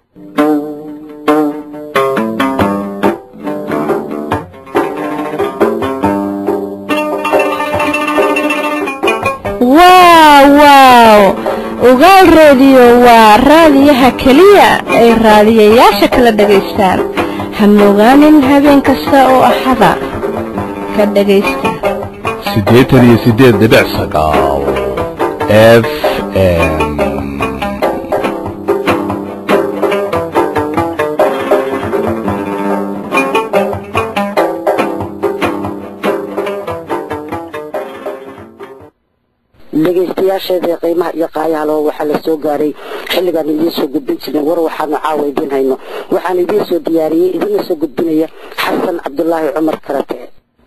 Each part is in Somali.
wow wow ugaal reediyo waa raadiyaha keliya ay raadiyayaasha kala dhagaystaan ha mogaanin habeen kasta oo axada ka dhagaysta siddeetan iyo siddeed dhibic sagaal f m dhegaystayaasheeda qiimaha iyo qaayahalo waxaa la soo gaaray xilligaan idiin soo gudbin jirnay war waxaanu caawa idiin hayno waxaan idiin soo diyaariyey idiina soo gudbinaya xasan cabdulaahi cumar karate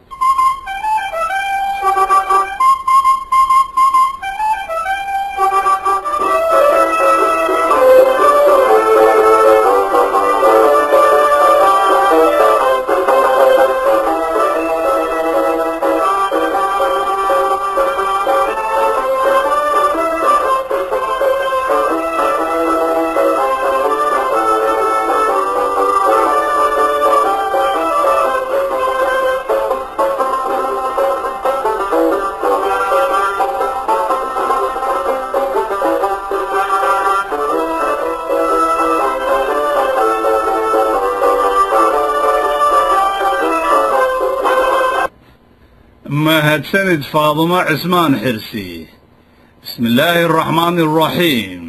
mahadsanid faadumo cismaan xirsi bismi illaahi araxmaani araxiim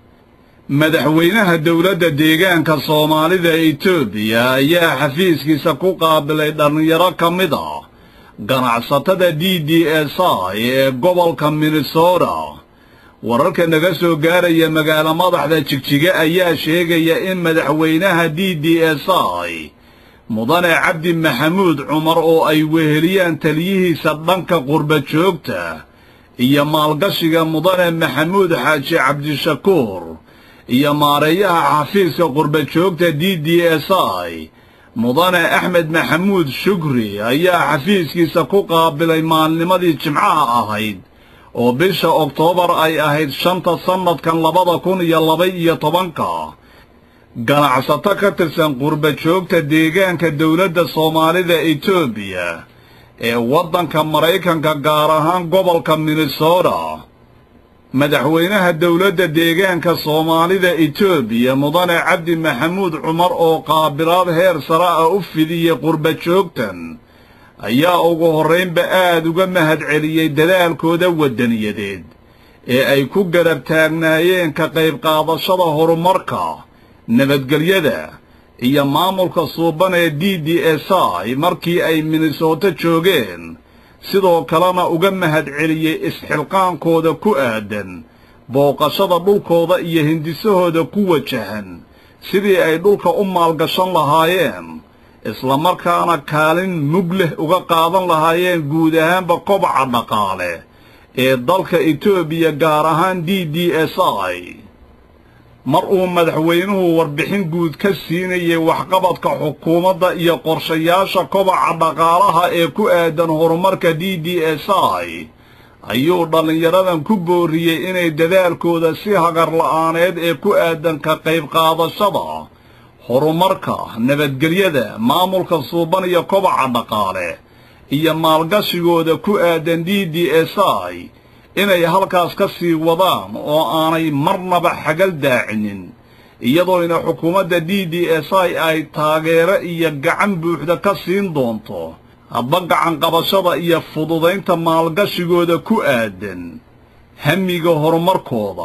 madaxweynaha dowladda deegaanka soomaalida etoobiya ayaa xafiiskiisa ku qaabilay dhallinyaro ka mid ah ganacsatada d d s i ee gobolka minnesota wararka naga soo gaaraya magaalo madaxda jigjiga ayaa sheegaya in madaxweynaha d d s i mudane cabdi maxamuud cumar oo ay weheliyaan taliyihiisa dhanka qurba joogta iyo maalgashiga mudane maxamuud xaaji cabdishakuur iyo maareeyaha xafiiska qurba joogta d d s i mudane axmed maxamuud shukri ayaa xafiiskiisa ku qaabilay maalnimadii jimcaha ahayd oo bisha oktoobar ay ahayd shanta sannadkan labada kun iyo laba-iyo tobanka ganacsato ka tirsan qurba joogta deegaanka dowladda soomaalida etoobiya ee waddanka maraykanka gaar ahaan gobolka minnesota madaxweynaha dowladda deegaanka soomaalida etoobiya mudane cabdi maxamuud cumar oo qaabilaad heer sare ah u fidiyey qurba joogtan ayaa ugu horraynba aad uga mahadceliyey dadaalkooda waddaniyadeed ee ay ku garab taagnaayeen ka qayb qaadashada horumarka nabadgelyada iyo maamulka suuban ee d d s i markii ay minnesooto joogeen sidoo kalena uga mahadceliyey isxilqaankooda ku aadan booqashada dhulkooda iyo hindisahooda ku wajahan sidii ay dhulka u maalgashan lahaayeen islamarkaana kaalin mug leh uga qaadan lahaayeen guud ahaanba kobaca dhaqaale ee dalka etoobiya gaar ahaan d d s i mar uu madaxweynuhu warbixin guud ka siinayay waxqabadka xukuumadda iyo qorshayaasha kobaca dhaqaalaha ee ku aadan horumarka d d s i ayuu dhallinyaradan ku booriyey inay dadaalkooda si hagar la'aaneed ee ku aadan ka qayb qaadashada horumarka nabadgelyada maamulka suuban iyo kobaca dhaqaale iyo maalgashigooda ku aadan d d s i inay halkaas ka sii wadaan oo aanay marnaba xagal daacinin iyadoona xukuumadda d d s i ay taageero iyo gacan buuxda ka siin doonto hadba gacan qabashada iyo fududaynta maalgashigooda ku aadan hamiga horumarkooda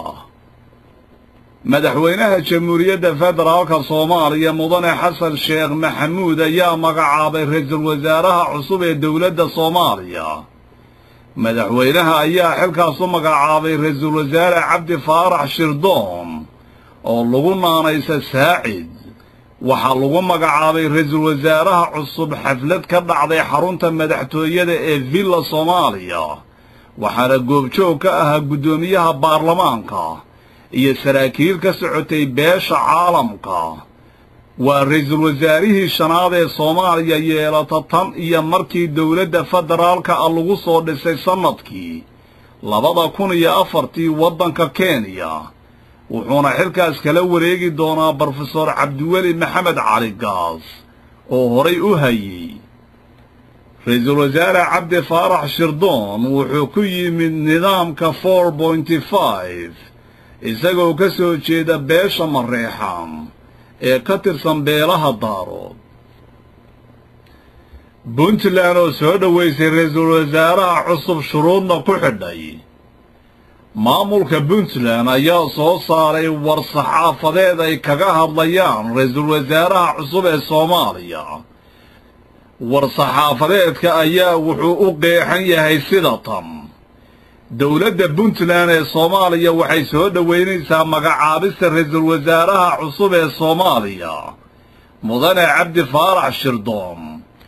madaxweynaha jamhuuriyadda federaalka soomaaliya mudane xasan sheekh maxamuud ayaa magacaabay ra-iisul wasaaraha cusub ee dowladda soomaaliya madaxweynaha ayaa xilkaas u magacaabay ra-iisul wasaare cabdi faarax shirdoon oo lagu naanaysa saacid waxaa lagu magacaabay ra-iisul wasaaraha cusub xaflad ka dhacday xarunta madaxtooyada ee villa soomaaliya waxaana goobjoog ka ahaa guddoomiyaha baarlamaanka iyo saraakiil ka socotay beesha caalamka waa ra-iisul wasaarihii shanaad ee soomaaliya yeelata tan iyo markii dowladda federaalka ah lagu soo dhisay sannadkii labada kun iyo afartii waddanka kenya wuxuuna xilkaas kala wareegi doonaa brofesor cabdiweli maxamed cali gaas oo horay u hayey ra-iisul wasaare cabdi faarax shirdoon wuxuu ku yimid nidaamka four pointy five isagoo ka soo jeeda beesha mareexaan ee ka tirsan beelaha daarood puntland oo soo dhoweysay ra-iisul wasaaraha cusub shuruudna ku xidhay maamulka puntland ayaa soo saaray war saxaafadeed ay kaga hadlayaan ra-iisul wasaaraha cusub ee soomaaliya war saxaafadeedka ayaa wuxuu u qeexan yahay sida tan dowladda puntland ee soomaaliya waxay soo dhoweynaysaa magacaabista ra-iisul wasaaraha cusub ee soomaaliya mudane cabdi faarax shirdoon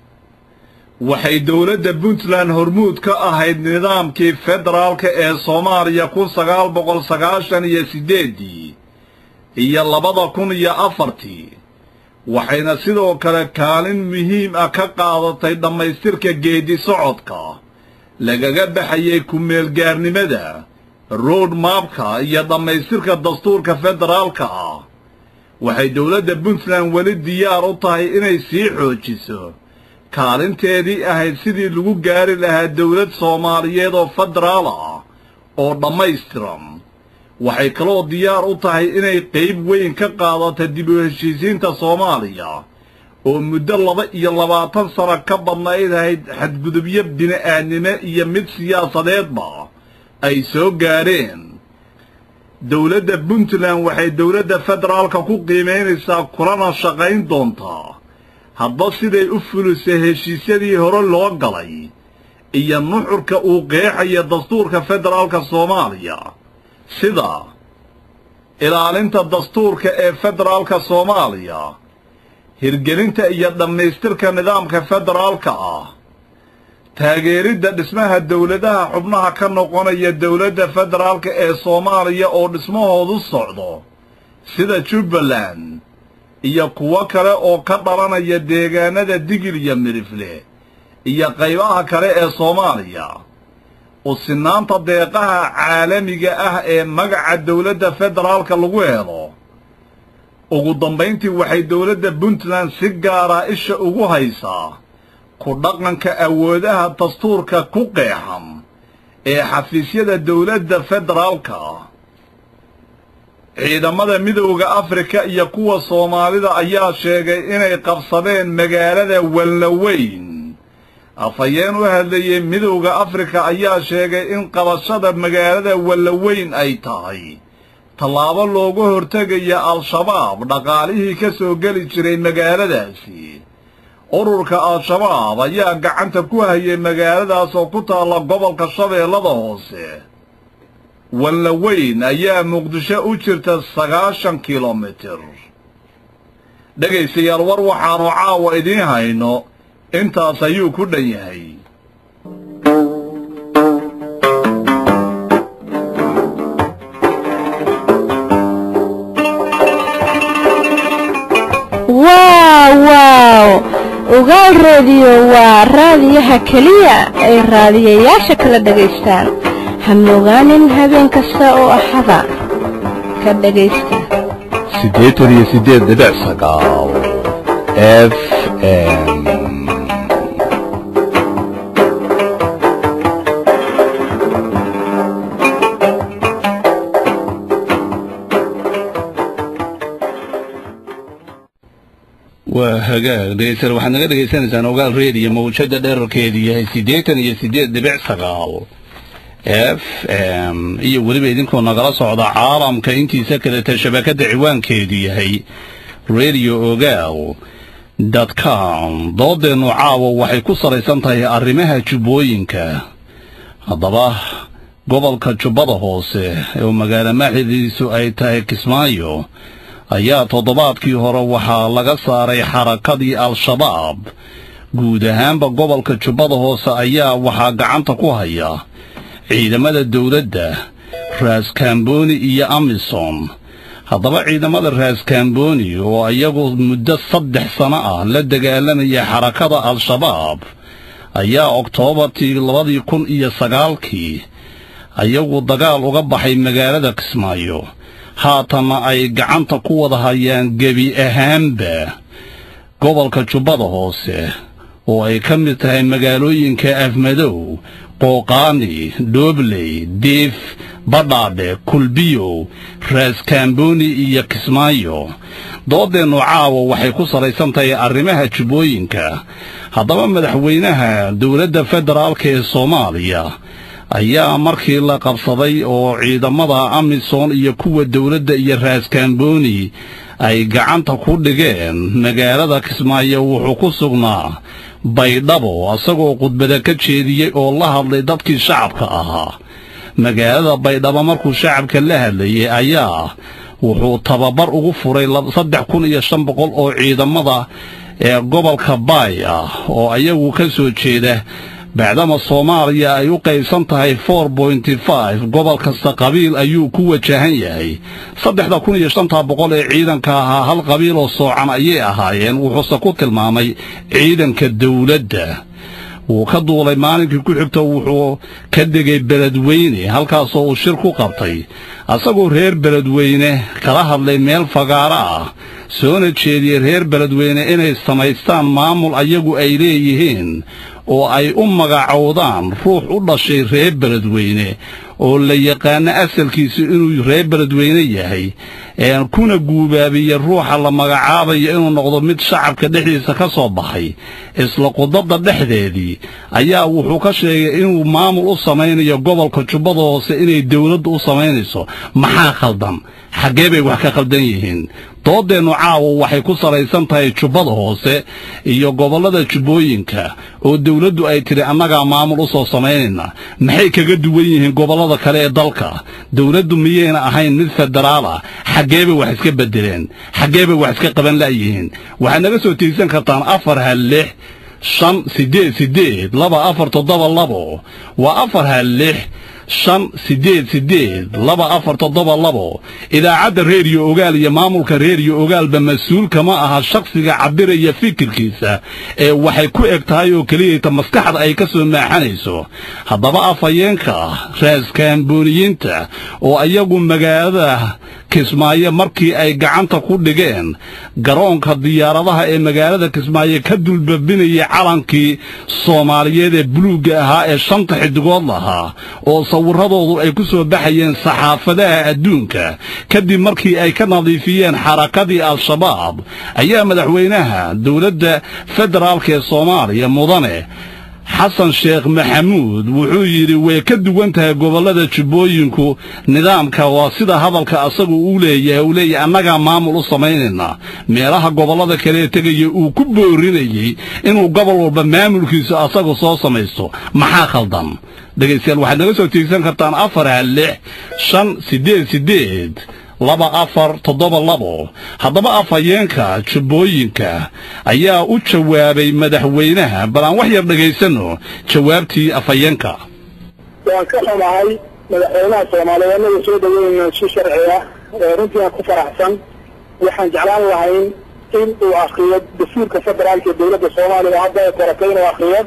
waxay dowladda puntland hormuud ka ahayd nidaamkii federaalka ee soomaaliya kun sagaal boqol sagaashan iyo siddeeddii iyo labada kun iyo afartii waxayna sidoo kale kaalin muhiim ah ka qaadatay dhammaystirka geeddi socodka lagaga baxayay ku-meelgaarnimada road maabka iyo dhammaystirka dastuurka federaalka ah waxay dowladda puntland weli diyaar u tahay inay sii xoojiso kaalinteedii ahayd sidii lagu gaari lahaa dowlad soomaaliyeed oo federaal ah oo dhammaystiran waxay kaloo diyaar u tahay inay qayb weyn ka qaadato dib u heshiisiinta soomaaliya oo muddo laba iyo labaatan sano ka badnayd ahayd xadgudubyo bini'aadnimo iyo mid siyaasadeedba ay soo gaadheen dowladda puntland waxay dowladda federaalka ku qiimaynaysaa kulana shaqayn doontaa hadba siday u fulisay heshiisyadii hore loo galay iyo nuxurka uu qeexaya dastuurka federaalka soomaaliya sida ilaalinta dastuurka ee federaalka soomaaliya hirgelinta iyo dhammaystirka nidaamka federaalka ah taageeridda dhismaha dowladaha xubnaha ka noqonaya dowladda federaalka ee soomaaliya oo dhismahoodu socdo sida jubbaland iyo kuwo kale oo ka dhalanaya deegaanada digil iyo midhifle iyo qaybaha kale ee soomaaliya u sinaanta deeqaha caalamiga ah ee magaca dowladda federaalka lagu helo ugu dambayntii waxay dowladda puntland si gaara isha ugu haysaa ku dhaqanka awoodaha dastuurka ku qeexan ee xafiisyada dowladda federaalka ah ciidamada midowda afrika iyo kuwa soomaalida ayaa sheegay inay qabsadeen magaalada wallaweyn afhayeen u hadlayey midowda afrika ayaa sheegay in qabashada magaalada wallaweyn ay tahay tallaabo looga hortegaya al-shabaab dhaqaalihii ka soo geli jiray magaaladaasi ururka al-shabaab ayaa gacanta ku hayay magaaladaas oo ku taalla gobolka shabeellada hoose wallaweyn ayaa muqdisho u jirta sagaashan kilomitir dhegaystayaal war waxaannu caawa idiin hayno intaas ayuu ku dhan yahay waaw waaw ogaal reediyo waa raadiyaha keliya ay raadiyayaasha kala dhagaystaan hamogaanin habeen kasta oo axada ka dhagaysta siddeetan iyo siddeed dhibic sagaal f m waa hagaag dhegeystayaal waxaad naga dhegaysanaysaan ogaal reediyo mawjada dherarkeedu yahay siddeetan iyo siddeed dhibic sagaal f m iyo weliba idinkoo nagala socda caalamka intiisa kaleta shabakadda ciwaankeedu yahay radio ogaal com doodeennu caawa waxay ku salaysan tahay arrimaha jubbooyinka haddaba gobolka jubbada hoose oo magaalo maaxidiisu ay tahay kismaayo ayaa toddobaadkii hore waxaa laga saaray xarakadii al-shabaab guud ahaanba gobolka jubbada hoose ayaa waxaa gacanta ku haya ciidamada dowladda raaskaamboni iyo amisom haddaba ciidamada raaskaamboni oo iyagu muddo saddex sano ah la dagaalamaya xarakada al-shabaab ayaa oktoobartii labadii kun iyo sagaalkii ayagu dagaal uga baxay magaalada kismaayo haatanna ay gacanta ku wada hayaan gebi ahaanba gobolka jubbada hoose oo ay ka mid tahay magaalooyinka afmadow qooqaani dhoobley diif badhaadhe kulbiyow raaskaambooni iyo kismaayo doodeennu caawa waxay ku salaysan tahay arrimaha jubbooyinka haddaba madaxweynaha dowladda federaalka ee soomaaliya ayaa markii la qabsaday oo ciidamada amisom iyo kuwa dowladda iyo raaskaambooni ay gacanta ku dhigeen magaalada kismaayo wuxuu ku sugnaa baydhabo isagoo khudbada ka jeediyey oo la hadlay dadkii shacabka ahaa magaalada baydhabo markuu shacabka la hadlayay ayaa wuxuu tababar ugu furay saddex kun iyo shan boqol oo ciidamada ee gobolka baay ah oo ayagu ka soo jeeda bacdama soomaaliya ay u qaybsan tahay for pointy five gobol kasta qabiil ayuu ku wajahan yahay saddexda kun iyo shanta boqol ee ciidanka ahaa hal qabiil oo soocan ayay ahaayeen wuxuuse ku tilmaamay ciidanka dowladda wuu ka duulay maalinkii ku xigta wuxuu ka degay beledweyne halkaasoo uu shir ku qabtay asagoo reer beledweyne kala hadlay meel fagaaro ah soona jeediyey reer beledweyne inay samaystaan maamul ayagu ay leeyihiin oo ay u magacowdaan ruux u dhashay reer beledweyne oo la yaqaano asalkiisu inuu reer beledweyne yahay kuna guubaabiya ruuxa la magacaabayo inuu noqdo mid shacabka dhexdiisa ka soo baxay isla qudadda dhexdeedii ayaa wuxuu ka sheegay inuu maamul u samaynayo gobolka jubbada hoose inay dowladdu u samaynayso maxaa khaldan xaggee bay wax ka khaldan yihiin doodeennu caawa waxay ku salaysan tahay jubbada hoose iyo gobollada jubbooyinka oo dowladdu ay tidhi annagaa maamul u soo samaynayna maxay kaga duwan yihiin gobollada kale ee dalka dowladdu miyayna ahayn mid federaal ah xaggee bay wax iska beddeleen xaggee bay wax iska qaban la'yihiin waxaad naga soo tiigsan kartaan afar hal lix shan siddeed siddeed laba afar toddoba labo waa afar hal lix shan siddeed siddeed laba afar toddoba labo idaacadda reeriyo ogaal iyo maamulka reeriyo ogaalba mas-uul kama aha shakhsiga cabiraya fikirkiisa ee waxay ku eg tahay oo keliyayta maskaxda ay ka soo maaxanayso haddaba afhayeenka raaskaambooniyiinta oo iyagu magaalada kismaayo markii ay gacanta ku dhigeen garoonka diyaaradaha ee magaalada kismaayo ka dulbabinayay calankii soomaaliyeed ee buluugga ahaa ee shanta xidigood lahaa oo sawiradoodu ay ku soo baxayeen saxaafadaha adduunka kadib markii ay ka nadiifiyeen xarakadii al-shabaab ayaa madaxweynaha dowladda federaalka ee soomaaliya mudane xasan sheekh maxamuud wuxuu yidhi way ka duwan tahay gobollada jubbooyinku nidaamka waa sida hadalka asagu uu leeyahay uu leeyahay annagaa maamul u samaynaynaa meelaha gobollada kalee tegaya uu ku boorinayey inuu gobol walba maamulkiisu asagu soo samaysto maxaa khaldan dhegaystayaal waxaad naga soo tiigsan kartaan afar hal lix shan siddeed siddeed laba afar toddoba labo haddaba afhayeenka jubbooyinka ayaa u jawaabay madaxweynaha bal aan wax yar dhegaysanno jawaabtii afhayeenka waan ka xumahay madaxweynaha soomaaliyeed annaga soo dhaweynayna si sharci ah runtiina ku faraxsan waxaan jeclaan lahayn in uu akriyo dastuurka federaalka ee dowladda soomaaliya hadda ay koratay inuu akriyo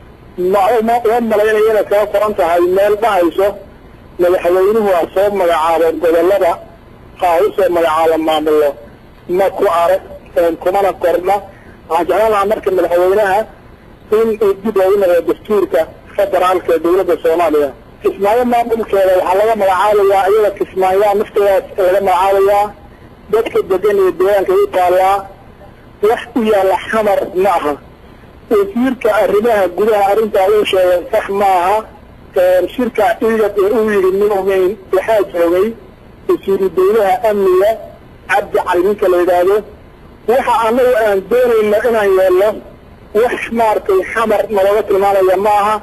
uma malaynayo inay kaga qoran tahay meel dhahayso madaxweynuhu ha soo magacaabo gobollada ha u soo magacaabo maamulo ma ku arag kumana qorna waxaan jeclaan lahaa marka madaxweynaha in uu dib loogu noqdo dastuurka federaalka ee dowladda soomaaliya kismaayo maamulkeeda waxaa laga magacaabayaa iyada kismaayaa nafteedaas laga magacaabayaa dadka degan iyo deegaanka u taallaa wax u yaalla xamar ma aha wasiirka arrimaha gudaha arrintaa uu sheegay sax ma aha shirka ciidad ee uu yidhi minumayn waxaa joogay wasiiru dawlaha amniga cabdi cali ninka la yidhaahdo waxa annagu aan doonayno inaan yeelno wax maaragtay xamar nalooga tilmaamaya ma aha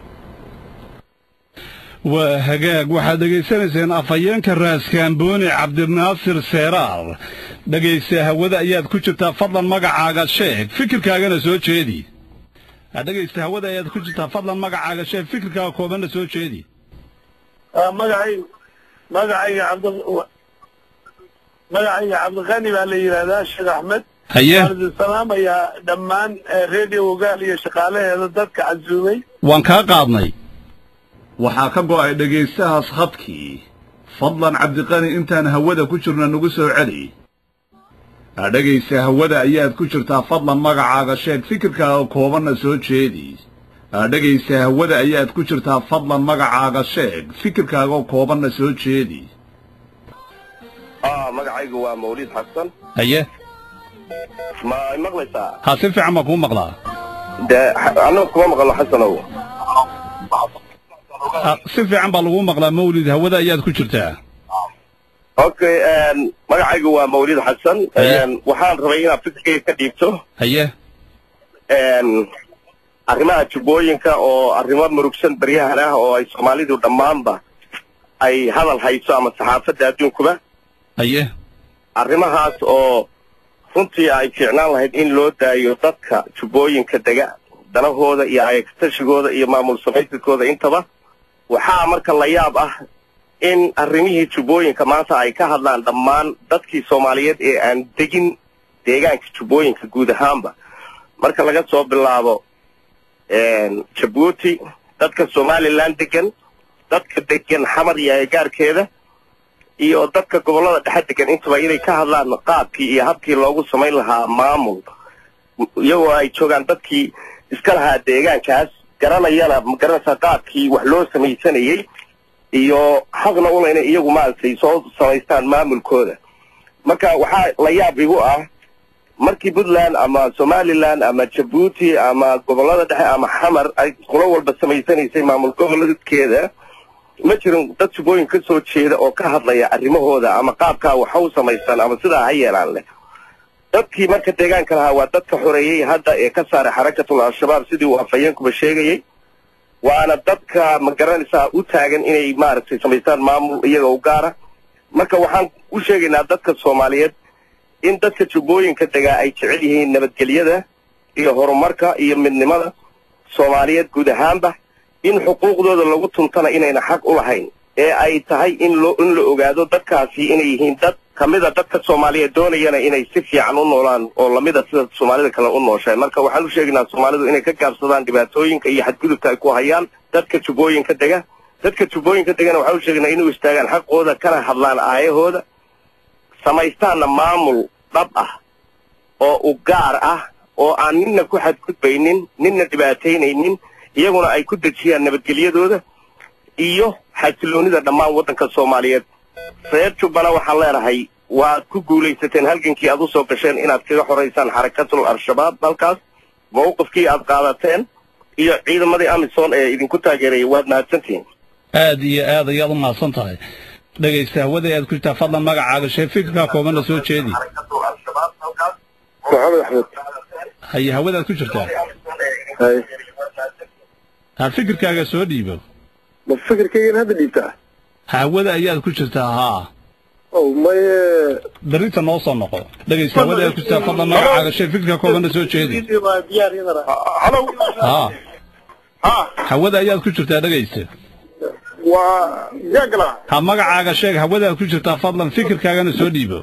waa hagaag waxaad dhegaysanayseen afhayeenka raaskaambooni cabdinaasir seeraar dhegaysta hawada ayaad ku jirtaa fadlan magacaaga sheeg fikirkaagana soo jeedi dhegaysta hawada ayaad ku jirtaa fadlan magacaaga sheeg fikirkaaga koobanna soo jeedi magacay magacayga cabd magacayga cabdiqani baa la yidhaahdaa sheekh axmed haye waan idin salaamayaa dhammaan redio ogaal iyo shaqaalaheeda dadka casuumay waan kaa qaadnay waxaa ka go'ay dhegaystahaas khadkii fadlan cabdiqani intaan hawada ku jirna nagu soo celi dhegaysa hawada ayaad ku jirtaa fadlan magacaaga sheeg fikirkaaga koobanna soo jeedi dhegaysa hawada ayaad ku jirtaa fadlan magacaaga sheeg fikirkaaga koobanna soo jeedi aa magacaygu waa mawlid xasan haye ma ay maqlaysaa ha si fiican baan kuu maqlaa dee annaga kuma maqlo xasanow Ah, si fiican baa lagu maqlaa mawlid hawada ayaad ku jirtaa okay magacaygu waa mawlid xasan Haye. waxaan rabay inaad fikirkayga ka dhiibto haye arrimaha jubbooyinka oo arrimo murugsan baryahan ah oo ay soomaalidu dhammaanba ay hadal hayso ama saxaafadda adduunkuba haye arrimahaas oo runtii ay fiicnaan lahayd in loo daayo dadka jubbooyinka dega danahooda iyo ayagtashigooda iyo maamul samaysadkooda intaba waxaa marka la yaab ah in arrimihii jubbooyinka maanta ay ka hadlaan dhammaan dadkii soomaaliyeed ee aan degin deegaanka jubbooyinka guud ahaanba marka laga soo bilaabo jabuuti dadka somalilan degan dadka degan xamar iyo agagaarkeeda iyo dadka gobollada dhexe degan intaba inay ka hadlaan qaabkii iyo habkii loogu samayn lahaa maamul iyagoo ay joogaan dadkii iska lahaa deegaankaas garanayana magaranaysaa qaabkii wax loo samaysanayey iyo xaqna una inay iyagu maaragtay soo samaystaan maamulkooda marka waxaa la yaab igu ah markii puntland ama somaliland ama jabuuti ama gobollada dhexe ama xamar ay qulo walba samaysanaysay maamul goboleedkeeda ma jirin dad jubbooyin ka soo jeeda oo ka hadlaya arrimahooda ama qaabkaa waxa u samaystaan ama sidaa ha yeelaan leh dadkii marka deegaanka lahaa waa dadka xoreeyey hadda ee ka saaray xarakatul al-shabaab sidii uu afhayeenkuba sheegayey waana dadka ma garanaysaa u taagan inay maaragtay samaystaan maamul iyaga u gaara marka waxaan u sheegaynaa dadka soomaaliyeed in dadka jubbooyinka degaa ay jecel yihiin nabadgelyada iyo horumarka iyo midnimada soomaaliyeed guud ahaanba in xuquuqdooda lagu tuntana inayna xaq u lahayn ee ay tahay in loo in la ogaado dadkaasi inay yihiin dad kamida dadka soomaaliyeed doonayana inay si fiican u noolaan oo lamida sida soomaalida kale u nooshahay marka waxaan u sheegaynaa soomaalidu inay ka gaabsadaan dhibaatooyinka iyo xadgudubka ay ku hayaan dadka jubbooyinka dega dadka jubbooyinka degana waxaan u sheegaynaa inay u istaagaan xaqooda kana hadlaan aayahooda samaystaanna maamul dhab ah oo u gaar ah oo aan ninna ku xadgudbaynin ninna dhibaataynaynin iyaguna ay ku dejiyaan nabadgelyadooda iyo xasiloonida dhammaan waddanka soomaaliyeed reer jubbana waxaan leenahay waad ku guulaysateen halgankii aad u soo gasheen inaad kaga xoraysaan xarakatul al-shabaab halkaas mawqifkii aad qaadateen iyo ciidamadii amisom ee idinku taageerayay waad mahadsantihiin aad iyo aad ayaad u mahadsan tahay dhegaysta hawada aad ku jirtaa fadlan magacaaga shee fikirkaa koobanna soo jeedi maxamed axmed haye hawadaad ku jirtaa ha fikirkaaga soo dhiibo ma fikirkaygan hadda dhiibtaa hawada ayaad ku jirtaa haa ow maye berrinta noo soo noqo dhegaysta hawada aad ku jirtaa fadlan magacaaga shee fikirkaa koobanna soo jeedi halo haa ha hawada ayaad ku jirtaa dhegaysta waa gaagala ha magacaaga sheeg hawadaad ku jirtaa fadlan fikirkaagana soo dhiibo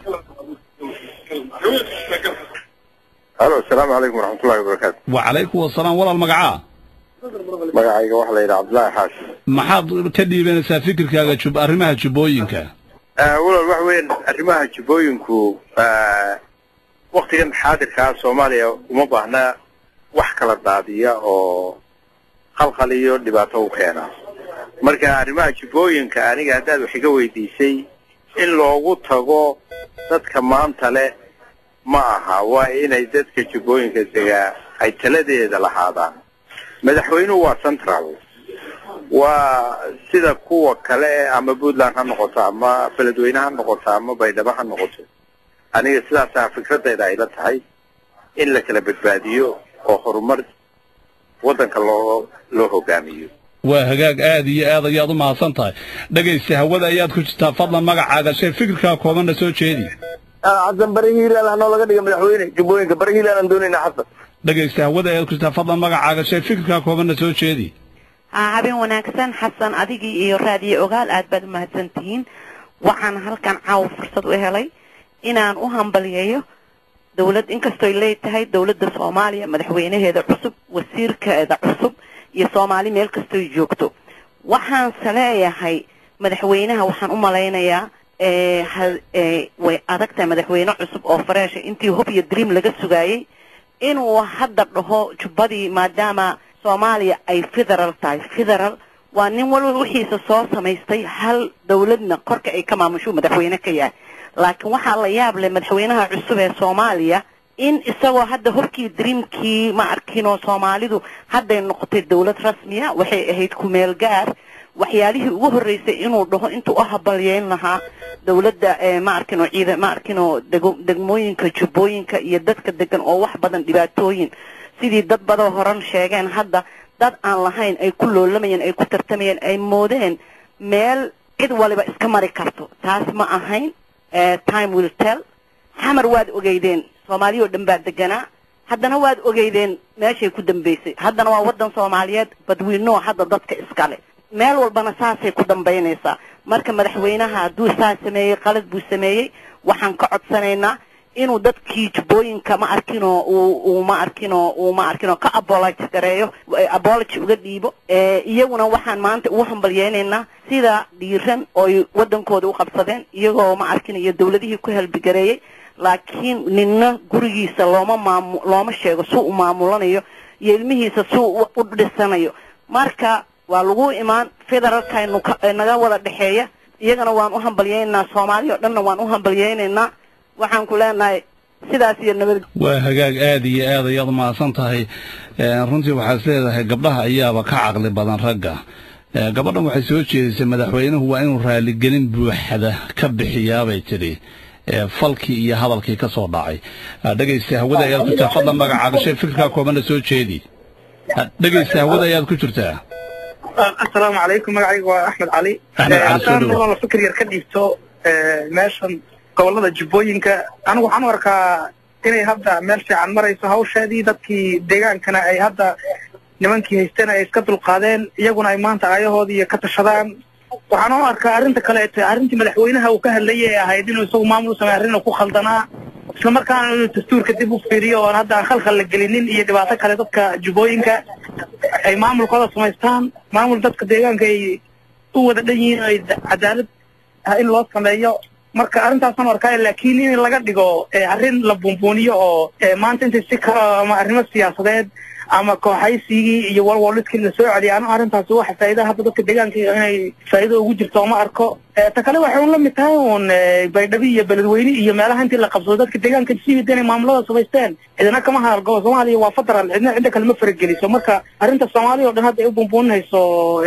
halo asalaamu calaykum waraxmatullahi wabarakaatu wacalaykum wasalaam walaal magacaa magacayga waxaa la yidhaha cabdullaahi xaashi maxaad ka dhiibanaysaa fikirkaaga jub arrimaha jubbooyinka walaal waxa weeyaan arrimaha jubbooyinku waktigan xaadirkaa soomaaliya uma baahna wax kala daadiya oo qalqal iyo dhibaato u keena marka arrimaha jubbooyinka aniga haddaad wax iga weydiisay in loogu tago dadka maanta leh ma aha waa inay dadka jubbooyinka degaa ay taladeeda lahaadaan madaxweynuhu waa central waa sida kuwa kale ama puntland ha noqoto ama beledweyne ha noqoto ama baydhabo ha noqoto aniga sidaasaa fikradayda ayla tahay in la kala badbaadiyo oo horumar waddanka loo loo hogaamiyo waa hagaag aad iyo aad ayaad u mahadsan tahay dhegaysta hawada ayaad ku jirtaa fadlan magacaaga shee fikirkaa koobanna soo jeedi xasan bari hiilaan hanoo laga dhiga madaxweyne jubbooyinka bari hiilaan aan doonaynaa xasan dhegaysta hawada ayaad ku jirtaa fadlan magacaaga shee fikirkaa koobanna soo jeedi haa habeen wanaagsan xasan adigii iyo raadiyo ogaal aad baad u mahadsan tihiin waxaan halkan caawa fursad u helay inaan u hambaliyeeyo dowlad inkastoy leetahay dowladda soomaaliya madaxweynaheeda cusub wasiirkeeda cusub iyo soomaali meel kastoy joogto waxaanse leeyahay madaxweynaha waxaan u malaynayaa ee ha- ee way adag tahay madaxweyne cusub oo fareesha intii hob iyo dream laga sugaayey inuu hadda dhaho jubbadii maadaama soomaaliya ay federal tahay federal waa nin walba wixiisa soo samaystay hal dowladna korka ay ka maamusho madaxweyne ka yahay laakiin waxaa la yaab leh madaxweynaha cusub ee soomaaliya in isagoo hadda hobkii dreamkii ma arkinoo soomaalidu hadday noqotay dowlad rasmiya waxay ahayd kumeel gaar waxyaalihii ugu horreysay inuu dhaho intuu u habalyeyn lahaa dowladda ee ma arkinoo ciida ma arkinoo dego- degmooyinka jubbooyinka iyo dadka degan oo wax badan dhibaatooyin sidii dad badoo horan sheegeen hadda dad aan lahayn ay ku loolamayeen ay ku tartamayeen ay moodeen meel cid waliba iska mari karto taas ma ahayn eh, time will tell xamar waad ogeydeen soomaaliya oo dhan baa deganaa haddana waad ogeydeen meeshay ku dambaysay haddana waa waddan soomaaliyeed badwiinoo hadda dadka iskale meel walbana saasay ku dambaynaysaa marka madaxweynaha hadduu saa sameeyey qalad buu sameeyey waxaan ka codsanaynaa inuu dadkii jubbooyinka ma arkinoo uu uu ma arkinoo uu ma arkinoo ka apology gareeyo eh, apology uga dhiibo Eh, iyaguna waxaan maanta ugu hambalyeynaynaa sida dhiiran ooy waddankooda u qabsadeen iyagoo ma arkin iyo dowladihii ku helbigareeyey laakiin ninna gurigiisa looma maamu looma sheego suu u maamulanayo iyo ilmihiisa suu u- u dhisanayo marka waa lagu imaan federaalkaynu ka- ee naga wada dhexeeya iyagana waan u hambalyeynaynaa soomaaliya oo dhanna waan u hambalyeynaynaa waxaan ku leenahay sidaas iyo nabad waa hagaag aada iyo aad ayaad mahadsan tahay Ee, runtii waxaad leedahay gabdhaha ayaaba ka caqli badan ragga Ee, gabadhan waxay soo jeedisay madaxweynuhu waa inuu raaligelin buuxda ka bixiyaabay tidhi ee, falkii iyo hadalkii ka soo dhacay Ha, dhegaysta hawada ayaad ku jirtaa fadlan magacaaga shay fikirkaa koobana soo jeedi Ha, dhegaysta hawada ayaad ku jirtaa asalaamu calaykum magacayga waa axmed cali Axmed Cali, soo haddaan dhawaad. nolol fikir yar ka dhiibto eh, meeshan gobolada jubbooyinka anigu waxaan u arkaa inay hadda meel fiican marayso hawsheedii dadkii deegaankana ay hadda nimankii haysteen ay iska dulqaadeen iyaguna ay maanta aayahoodii ka tashadaan waxaan u arkaa arrinta kaleete arrintii madaxweynaha uu ka hadlayay ee ahayd inuu isagu maamul u sameey arrin uu ku khaldanaa isla markaana inuu dastuurka dib u fiiriyo oon hadda aan khalkhal la gelinin iyo dhibaato kale dadka jubbooyinka ay maamulkooda samaystaan maamul dadka deegaanka ay u wada dhan yihiin oo ay da- cadaalad ah in loo sameeyo marka arrintaasaan arkaa laakiin in laga dhigo eh, arrin la buunbuuniyo oo eh, maanta intay si kale ama arrimo siyaasadeed ama kooxaysigii iyo walwaliskii la soo celiya anu arrintaasi waxa faa'iida hadda dadka deegaanka inay faa'iido ugu jirto uma arko Eh, ta kale waxay un la mid tahay uun eh, baydhabo iyo beledweyne iyo meelaha intii la qabsado dadka deegaanka siwida inay maamulada samaysteen cidina kama hadalgabo soomaaliya waa federal cidna cidda kale ma farageliso marka arrinta soomaaliya oo dhan hadda ay u buunbuuninayso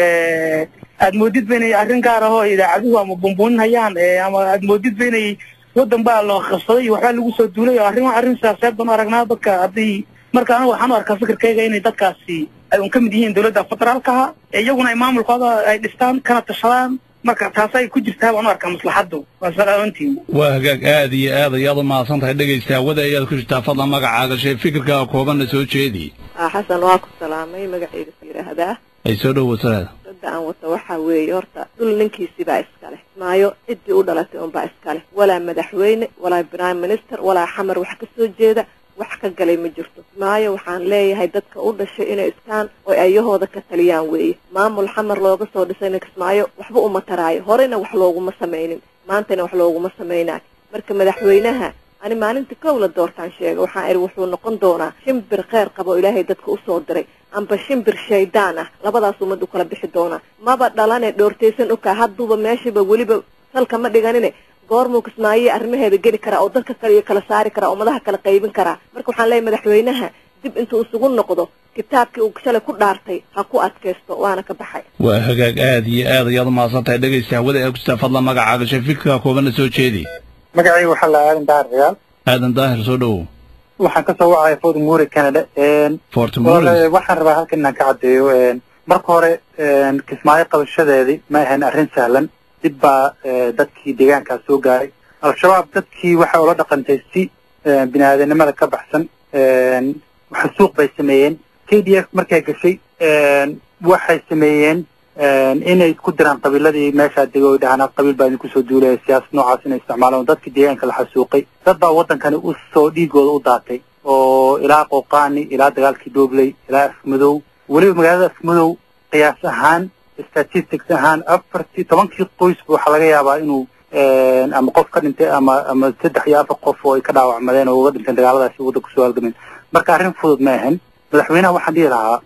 eh, aad moodid ba inay arrin gaar ah oo idaacaduhu ama buunbuuninayaan eh, ama aad moodid ba inay waddan baa loo qabsaday iyo waxbaa lagu soo duulay oo arrin arrin siyaasadeed baan u aragnaa dadka haddii marka anigu waxaan u arkaa fikirkayga inay dadkaasi ay un ka mid yihiin dowladda federaalkaha ee iyaguna ay maamulkooda ay dhistaan kana tashadaan marka taas ay ku jirtaa baan u arkaa maslaxaddu waa salaantiin waa hagaag aada iyo aad ayaad u mahadsan tahay dhegaysta hawada ayaad ku jirtaa fadlan magacaaga shay fikirkaa koobanna soo jeedi xasan waa ku salaamay magacayga is yidhaahdaa ay soo dhowataada dadda aan wato waxaa weeye horta dhul ninkiisibaa iskale maayo ciddii u dhalatay unbaa iskale walaa madaxweyne walaa prime minister walaa xamar wax ka soo jeeda wax ka galay ma jirto maayo waxaan leeyahay dadka u dhashay inay iskaan oo ayahooda ka taliyaan weeye maamul xamar looga soo dhisayna kismaayo waxba uma taraayo horena wax looguma samaynin maantana wax looguma samaynayo marka madaxweynaha ani maalinta kow la doortaan sheega waxaan idhi wuxuu noqon doonaa shimbir kheyr qaba oo ilaahay dadka usoo diray amba shimbir shaydaan ah labadaas ummad u kala bixi doonaa maba dhalane dhoortaysan okaa hadduuba meeshiiba weliba salka ma dhiganine goormuu kismaayiya arrimaheeda geli karaa oo dadka kale iyo kala saari karaa oo madaha kala qaybin karaa marka waxaan leeyahay madaxweynaha dib intuu isugu noqdo kitaabkii uu shalay ku dhaartay ha ku adkaysto waana ka baxay waa hagaag aada iyo aad ayaad u mahadsan tahay dhegaysta hawada ayaad ku jirtaa fadlan magacaaga shay fikirkaa koobanna soo jeedi magacayga waxaa la aadan daahir ciyaal aadan daahir soo dhowow waxaan kasoo wacaya fort muri canada fort walaal, morris waxaan rabaa halkan inaan ka caddeeyo marka hore kismaayo qabashadeedii ma ahayn arrin sahlan dib baa eh, dadkii deegaankaas soo gaaray al-shabaab dadkii waxay ula dhaqantay si eh, bini-aadanimada ka baxsan xasuuq bay sameeyeen k d f markay gashay waxay sameeyeen inay isku diraan qabiiladii meeshaa dego oy dhahaan qabiil baa idinku soo duulaya siyaasad noocaas inay isticmaalaan dadkii deegaanka la xasuuqay dad baa waddankani u soo dhiigooda u daatay oo ilaa qooqaani ilaa dagaalkii doobley ilaa afmadow weliba magaalada afmadow qiyaas ahaan statistics ahaan afartii tobankii qoysba waxaa laga yaabaa inuu ama qof ka dhintay ama ama saddex iyo afar qof oo ay ka dhaawacmadeen oo uga dhinteen dagaaladaasi wadda kusoo halgameen marka arrin fudud ma ahan madaxweynaha waxaan dhihi lahaa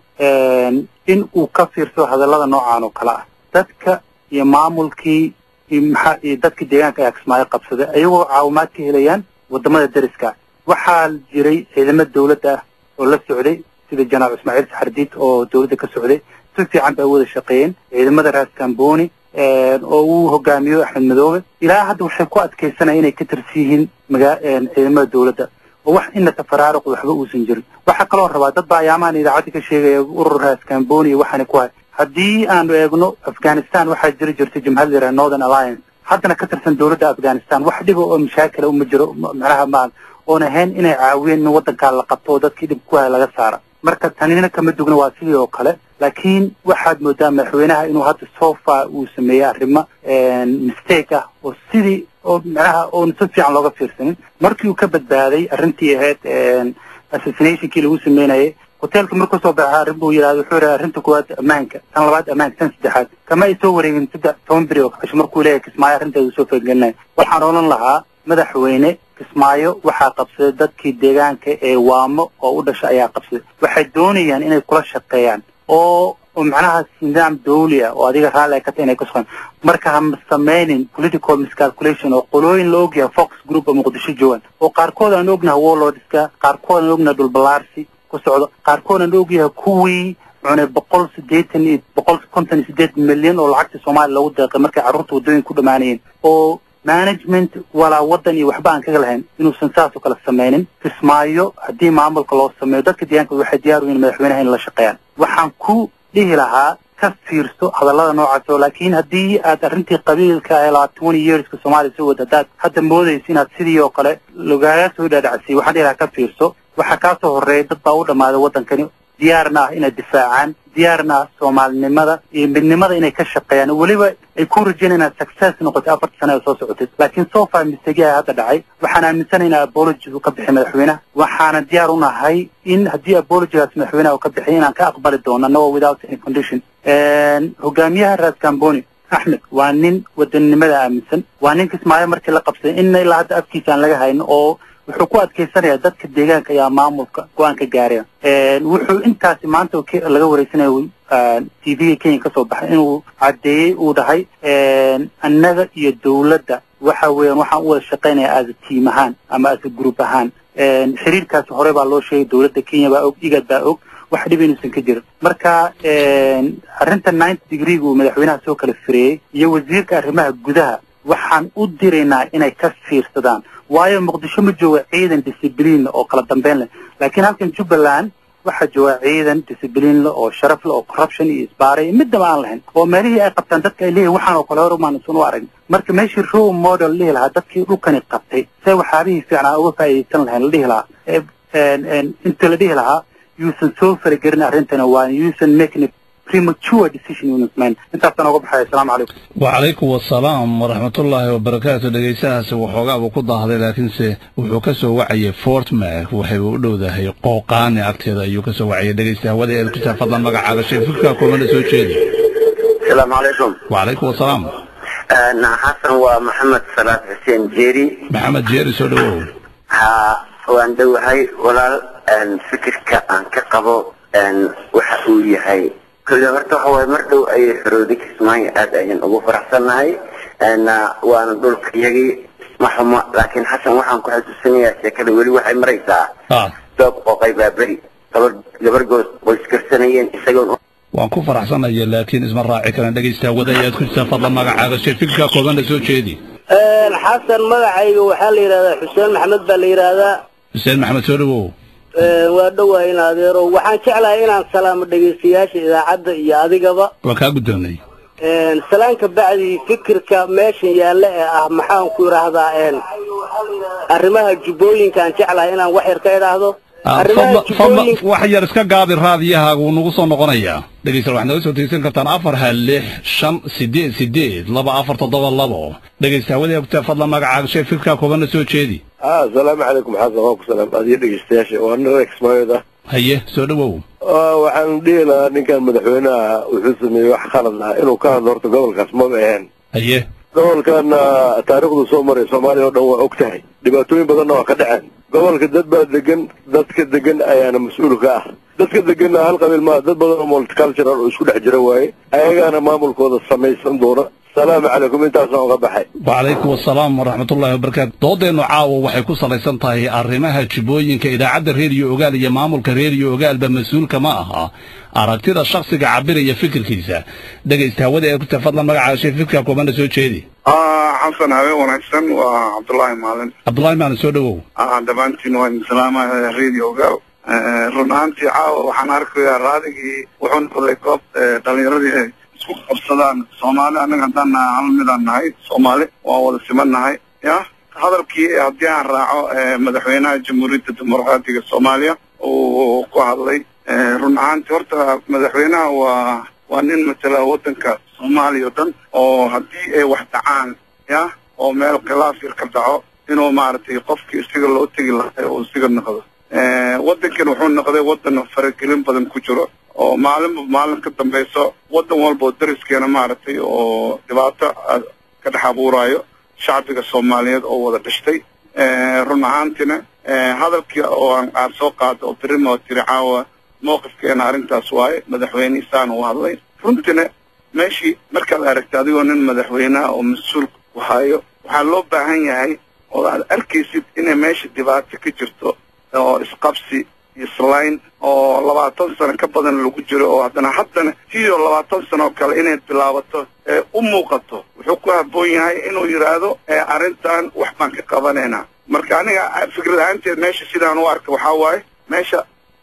in uu ka fiirso hadallada noocan oo kale ah dadka iyo maamulkii iyo maxaa iyo dadkii deegaanka ayaa kismaayo qabsaday ayagoo caawimaad ka helayaan wadamada deriska waxaa jiray ciidamo dawladda ah oo la socday sida janaal ismaaciil saxardiid oo dawladda ka socday si fiican bay wada shaqeeyeen ciidamada raas kamboni oo uu hogaamiyo axmed madoobe ilaa hadda waxay ku adkaysanaya inay ka tirsi yihiin magaa ciidamada dawladda oo wax ina tafaraaruq waxba uusan jirin waxaa kaloo rabaa dad baa ayaamahan idaacadda ka sheegaya urur raas kamboni iyo waxaana ku hay haddii aanu eegno afghanistan waxaa jiri jirtay jimhad la yidhaha northern alliance haddana ka tirsan dawladda afghanistan wax dhiba oo mashaakila uma jiro macnaha maa oon ahayn inay caawiyeen in waddankaa la qabto oo dadkii dhib ku haya laga saara marka tanina kama dugna waa sidii oo kale laakiin waxaad moodaa madaxweynaha inuu hadda sofa uu sameeyey arrimo mistake ah oo sidii oo macnaha oon si fiican looga fiirsanin markii uu ka badbaaday arrintii ahayd assassinationkii lagu sameynayay hoteelka markuu soo baxaa arrin buu yidhahda wuxuu yidhaha arrinta koowaad ammaanka tan labaad ammaanka tan saddexaad kama ay soo wareegin saddex toban beri oo kasho markuu leeyahay kismaayo arrinteedu soo fagalinaya waxaan odhan lahaa madaxweyne kismaayo waxaa qabsaday dadkii deegaanka ee waamo oo u dhasha ayaa qabsaday waxay doonayaan inay kula shaqeeyaan oo oo macnaha nidaam dawli ah oo adiga raalli ay ka tahay inay ka shaqeeyaan marka ha sameynin political miscalculation oo qolooyin la ogyahay fox group oo muqdisho joogan oo qaarkood aan ognahay warlordska qaarkood aan ognahay dhulbalaarsi ku socdo qaarkood aan ogyahay kuwii cunay boqol siddeetan iyo boqol konton iyo siddeed milyan oo lacagta soomaaliya loogu deeqay markay carruurta waddooyinka ku dhammaanayeen oo management walaa waddan iyo waxba aan kaga lahayn inuusan saas oo kale sameynin kismaayo haddii maamulka loo sameeyo dadka deegaanka waxay diyaar u yihiin madaxweynaha in la shaqeeyaan waxaan ku dhihi lahaa ka fiirso hadallada noocaas oo laakiin haddii aad arrintii qabiilka ee labaatan twenty yearska soomaaliya soo wada haddaad hadda moodayso inaad sidii oo kale logaaga soo dhaadhacsay waxaan dhihi lahaa ka fiirso waxaa kaa soo horreeya dad baa u dhammaaday waddankani diyaarna ah inay difaacaan diyaarna ah soomaalinimada iyo midnimada inay ka shaqeeyaan weliba ay ku rajayn inaad success noqotay afarta sane oo soo socotay laakiin so far mistake ayaa hadda dhacay waxaan aaminsanay in apology uu ka bixi madaxweynaha waxaana diyaar u nahay in haddii apologygaas madaxweynaha uu ka bixiy inaan ka aqbali doono annagoo without any condition hogaamiyaha raas kamboni axmed waa nin wadannimada aaminsan waa nin kismaayo markii la qabsaday inna ilaa hadda afkiisa aan laga hayn oo wuxuu ku adkaysanayaa dadka deegaanka ayaa maamulka go-aan ka gaaraya wuxuu intaasi maanta laga wareysanaya t v-ga kenya kasoo baxay inuu caddeeyey uu dhahay annaga iyo dawladda waxa weeyaan waxaan u wada shaqaynaya as a team ahaan ama as a group ahaan xiriirkaasi hore baa loo sheegay dawladda kenya baa og igad baa og wax dhib inuusan ka jirin marka arrinta ninety degreega uu madaxweynaha soo kala fireeyey iyo wasiirka arrimaha gudaha waxaan u diraynaa inay ka fiirsadaan waayo muqdisho ma jooga ciidan discibliin oo kala dambeyn leh laakiin halkan jubbaland waxaa jooga ciidan discibliin leh oo sharaf leh oo corruption iyo isbaaray midnaba aan lahayn oo meelihii ay qabtaan dadka ay leeyihin waxaan oo kale hor umaan isun u aragn marka meeshii role model la dhihi lahaa dadkii dhulkani qabtay see waxyaabihii fiicnaa uga faa'iidaysan lahayn la dhihi lahaa inta la dhihi lahaa yuusan soo faragelin arrintana waa yuusan making premature decision unit man intaasaan uga baxaya asalaamu calaykum wacalaykum wasalaam waraxmatullaahi wabarakaatu dhegaystahaasi waxoogaabuu ku daahday laakiinse wuxuu ka soo wacayay fort mac waxay u dhowdahay qooqaani agteeda ayuu ka soo wacayay dhegaysta hawada eed ku saa fadlan magacaaga sheefifka koomana soo jeedi asalaamu calaykum wacalaykum wasalaam xasan waa maxamed salaad xuseen jeeri maxamed jeeri soo dhawow ha waan dhowahay walaal fikirka aan ka qabo waxa uu yahay kole horta waxa waaye mar dhow ayay xorooday kismaayo aad ayaan ugu faraxsannahay waana dhulka iyagii ma xumo laakiin xasan waxaan ku xasuusanayaa sheekada weli waxay maraysaa doob qooqay baa beri gabar gabargood way iskarsanayeen isagoon waan ku faraxsanaya laakiin isma raaci karan dhegaysta hawada ayaad ku jirtaa fadlan magacaaga sheefikka koobana soo jeedi xasan magacayga waxaa la yidhahdaa xuseen maxamed baa la yidhaahdaa xuseen maxamed soo dhawow waa dhowahay in adeero waxaan jeclahay inaan salaamo dhegaystayaasha idaacadda iyo adigaba waan kaa guddoonnay salaanka bacdi fikirka meeshan yaalla ee ah maxaan ku idhaahdaa arrimaha jubbooyinkaan jeclahay inaan wax yar ka idhaahdo fadlan wax yar iska gaabi raadiyahaaga wuu nagu soo noqonayaa dhegaystayaal waxaad naga soo tegeysan kartaan afar hal lix shan sideed sideed laba afar toddoba labo dhegaysta hawada ogtaa fadlan magacaaga shee fikirkaa koobana soo jeedi asalaamu calaykum xasan waan ku salaam adiyo dhegeystayaasha waa nira kismaayood ah haye soo dhawow waxaan dhihi lahaa ninkan madaxweynaha wuxuu sameeyey wax khalad ah inuu ka hadlo horta gobolkaas maba ahayn haye gobolkana taariikhdu soo maray soomaaliya oo dhan waa og tahay dhibaatooyin badanna waa ka dhaceen gobolka dad baa degan dadka degan ayaana mas-uul ka ah dadka deganna hal qabiil maa dad badan oo multicultural oo isku dhex jira waaye ayagaana maamulkooda samaysan doona salaamu calaykum intaasaan uga baxay wacalaykum asalaam waraxmatullaahi wabarakaatu doodeennu caawa waxay ku salaysan tahay arrimaha jibooyinka idaacadda reediyo ogaal iyo maamulka reediyo ogaalba mas-uulka ma aha aragtida shakhsiga cabiraya fikirkiisa dhegaysta hawada ee ku tir fadlan magacaashay fikirka koobana soo jeedi xasan habeen wanaagsan waa cabdullaahi maalin cabdullaahi maalin soo dhowow dhammaantiin waan salaamaya radio ogaal run ahaantii caawa waxaan arkayaa raadigii wuxuu noqday goob dhalinyaradii ay isku qabsadaan soomaali annaga haddaan nahay hal midaan nahay soomaali waan wada siman nahay ya hadalkii haddii aan raaco madaxweynaha jamhuuriyadda dimuqraadiga soomaaliya uu ku hadlay run ahaantii horta madaxweynaha waa waa nin matala waddanka soomaaliya o dhan oo haddii ay wax dhacaan ya oo meel khilaaf yar ka dhaco inuu maaragtay qofkii isaga loo tegi lahay oo isaga noqdo waddankan wuxuu noqday waddan faragelin badan ku jiro oo maalinba maalin ka dambayso waddan walba oo dariskeena maaragtay oo dhibaato ka dhex abuuraayo shacbiga soomaaliyeed oo wada dhashtay run ahaantina hadalkii oo aan aad soo qaado oo berima oo tiri caawa mowqifkeena arrintaas waaye madaxweynihiisaan u hadlay runtina meeshii markaad aragta adigoo nin madaxweyneha oo mas-uul ku hayo waxaa loo baahan yahay oo aad arkaysid inay meesha dhibaato ka jirto oo isqabsi islayn oo labaatan sano ka badan lagu jiro oo haddana haddana tiyo labaatan sano oo kale inay bilaabato ee u muuqato wuxuu ku habboon yahay inuu yidhaahdo arrintan wax baan ka qabanaynaa marka aniga fikrad ahaanteed meesha sidaan u arka waxaa waaye meesha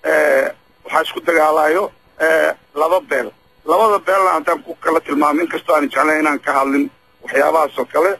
waxaa isku dagaalayo laba beel labada beelna haddaan ku kala tilmaamo inkastoo aan jeclayn inaan ka hadlin waxyaabahaas oo kale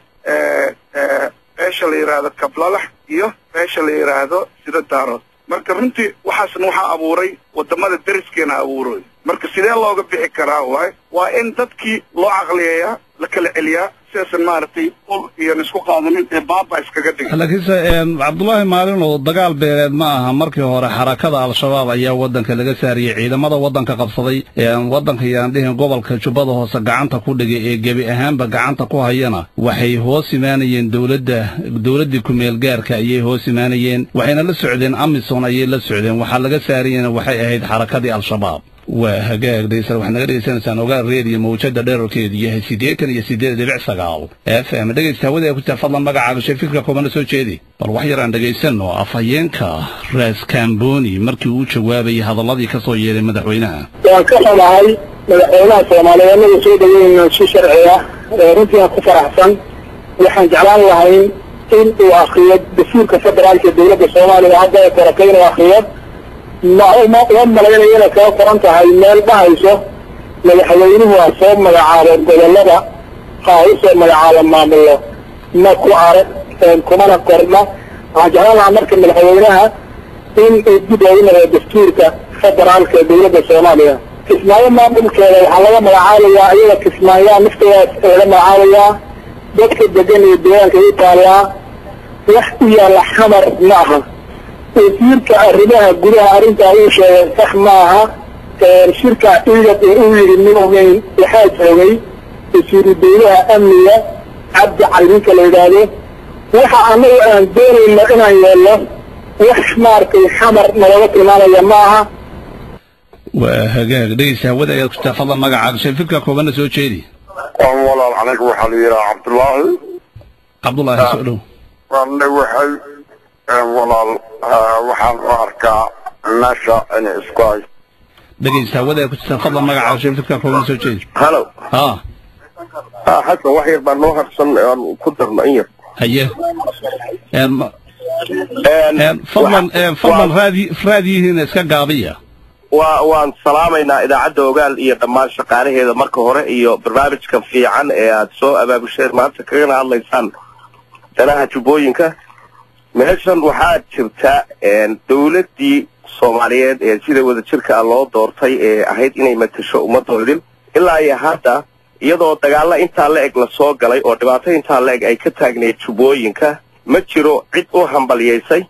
beesha la yidhaahdo kablalax iyo beesha la yidhaahdo sida daarood marka runtii waxaasna waxaa abuuray wadamada deriskeena abuuray marka sidee looga bixi karaa waay waa in dadkii loo caqliyeeyaa la kala celiyaa sidaasan maaragtay ul iyon isku qaadanin ee baaba iskaga dhiga laakiinse cabdullaahi maalin oo dagaal beeleed ma aha markii hore xarakada al-shabaab ayaa waddanka laga saariyey ciidamada waddanka qabsaday waddanka yaan dhihin gobolka jubbada hoose gacanta ku dhigay ee gebi ahaanba gacanta ku hayana waxay hoos imaanayeen dowladda dowladdii kumeel gaarka ayay hoos imaanayeen waxayna la socdeen amison ayay la socdeen waxaa laga saariyena waxay ahayd xarakadii al-shabaab waa hagaag dhegeystayaal waxaad naga dhegeysanaysaan ogaal reediyo mawjada dherarkeedu yahay siddeetan iyo siddeed dhibic sagaal f m dhegeysta hawada ee ku jira fadlan magacaaga shee fikirka koobana soo jeedi bal wax yar aan dhegaysanno afhayeenka raas kamboni markii uu jawaabayay hadalladii ka soo yeedhay madaxweynaha waan ka xumahay madaxweynaha soomaaliyeed anaga soo dhaweynayna si sharci ah runtii aan ku faraxsan waxaan jeclaan lahayn in uu akriyo dastuurka federaalka ee dowladda soomaaliya hadda ay koratay inuu akriyo ma uma uma malaynaya inay kaga qoran tahay meel dhahayso madaxweynuhu ha soo magacaabo gobollada ha u soo magacaabo maamullo ma ku arag kumana qorna waxaan jeclaan lahaa marka madaxweynaha in uu dib ugu naqdo dastuurka federaalka ee dowladda soomaaliya kismaayo maamulkeeda waxaa laga magacaabayaa iyada kismaayaa naftoodaas laga magacaabayaa dadka degan iyo deegaanka u taallaa wax u yaalla xamar ma aha wasiirka arrimaha gudaha arrintaa uu sheegay sax maaha shirka ciidad ee uu yidhi nin ogeyn waxaa joogay wasiiru dawlaha amniga cabdi cali ninka la yidhaahdo waxa annagu aan doonayno inaan yeelno wax maaragtay xamar nalooga tilmaamaya ma aha waa hagaag dhegeysta hawada ayaad ku jirtaa fadlan magacaaga shee fikirka koobana soo jeedi walaal aniga waxaa la yidhaha cabdullaahi cabdullaahi soo dhow waana waxay walaal waxaan u arkaa meesha inay isku hay dhegeysta hawada ayaad ku jirtaa fadlan magacaaga shee fikirka koobana soo jeedi halo ha ha xasan wax yar baa noo harsan aan ku darno in yar haye fadlan fadlan raadi raadiyihiina iska gaabiya waa waan salaamaynaa idaacadda ogaal iyo dhammaan shaqaalaheeda marka hore iyo barnaamijka fiican ee aad soo abaabusheen maanta kagana hadlaysaan danaha jubbooyinka meeshan waxaa jirta dawladdii soomaaliyeed ee sida wadajirka ah loo doortay ee ahayd inay matasho ummaddoodin ilaa iyo hadda iyadoo dagaalla intaa la eg lasoo galay oo dhibaato intaa la eg ay ka taagnayd jubbooyinka ma jiro cid u hambalyaysay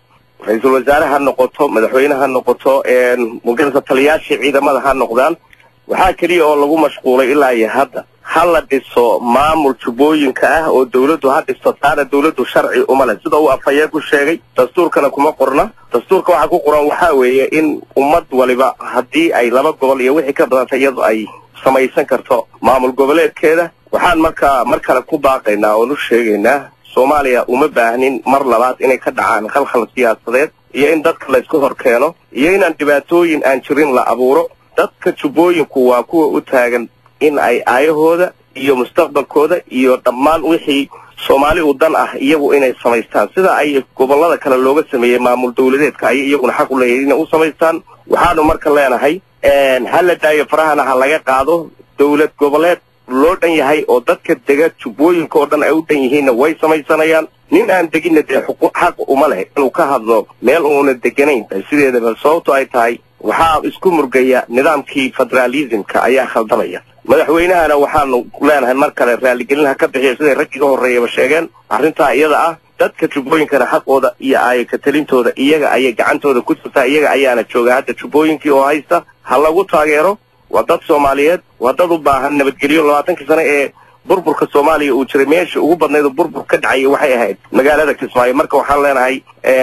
ra-iisul wasaare ha noqoto madaxweyne ha noqoto magarata taliyaashii ciidamada ha noqdaan waxaa keliya oo lagu mashquulay ilaa iyo hadda ha la dhiso maamul jubbooyinka ah oo dawladdu ha dhisto taana dawladdu sharci uma leh sida uu afhayeen ku sheegay dastuurkana kuma qorna dastuurka waxaa ku qoran waxaa weeye in ummad waliba haddii ay laba gobol iyo wixii ka badanta iyadu ay samaysan karto maamul goboleedkeeda waxaan markaa mar kale ku baaqaynaa oon u sheegaynaa soomaaliya uma baahnin mar labaad inay ka dhacaan khalkhal siyaasadeed iyo in dadka laysku hor keeno iyo inaan dhibaatooyin aan jirin la abuuro dadka jubbooyinku waa kuwa u taagan in ay aayahooda iyo mustaqbalkooda iyo dhammaan wixii soomaali u dan ah iyagu inay samaystaan sida ay gobollada kale looga sameeyey maamul dawladeedka ayay iyaguna xaq u leeyahay inay u samaystaan waxaanu marka leenahay ha la daayo farahana ha laga qaado dawlad goboleed loo dhan yahay oo dadka dega jubbooyinka oo dhan ay u dhan yihiinna way samaysanayaan nin aan deginna dee xaq uma leh inuu ka hadlo meel uuna deganayn sideedaba sababto ay tahay waxaa isku murgaya nidaamkii federaalismka ayaa khaldamaya madaxweynahana waxaanu leenahay mar kale raaligelin ha ka bixiya siday raggiga horreeyaba sheegeen arrintaa iyada ah dadka jubbooyinkana xaqooda iyo aayaka talintooda iyaga ayay gacantooda ku jirtaa iyaga ayaana jooga hadda jubbooyinkii oo haysta ha lagu taageero waa dad soomaaliyeed waa dad u baahan nabadgelyo labaatankii sane ee burburka soomaaliya uu jiray meesha ugu badnayd oo burbur ka dhacayay waxay ahayd magaalada kismaayo marka waxaan leenahay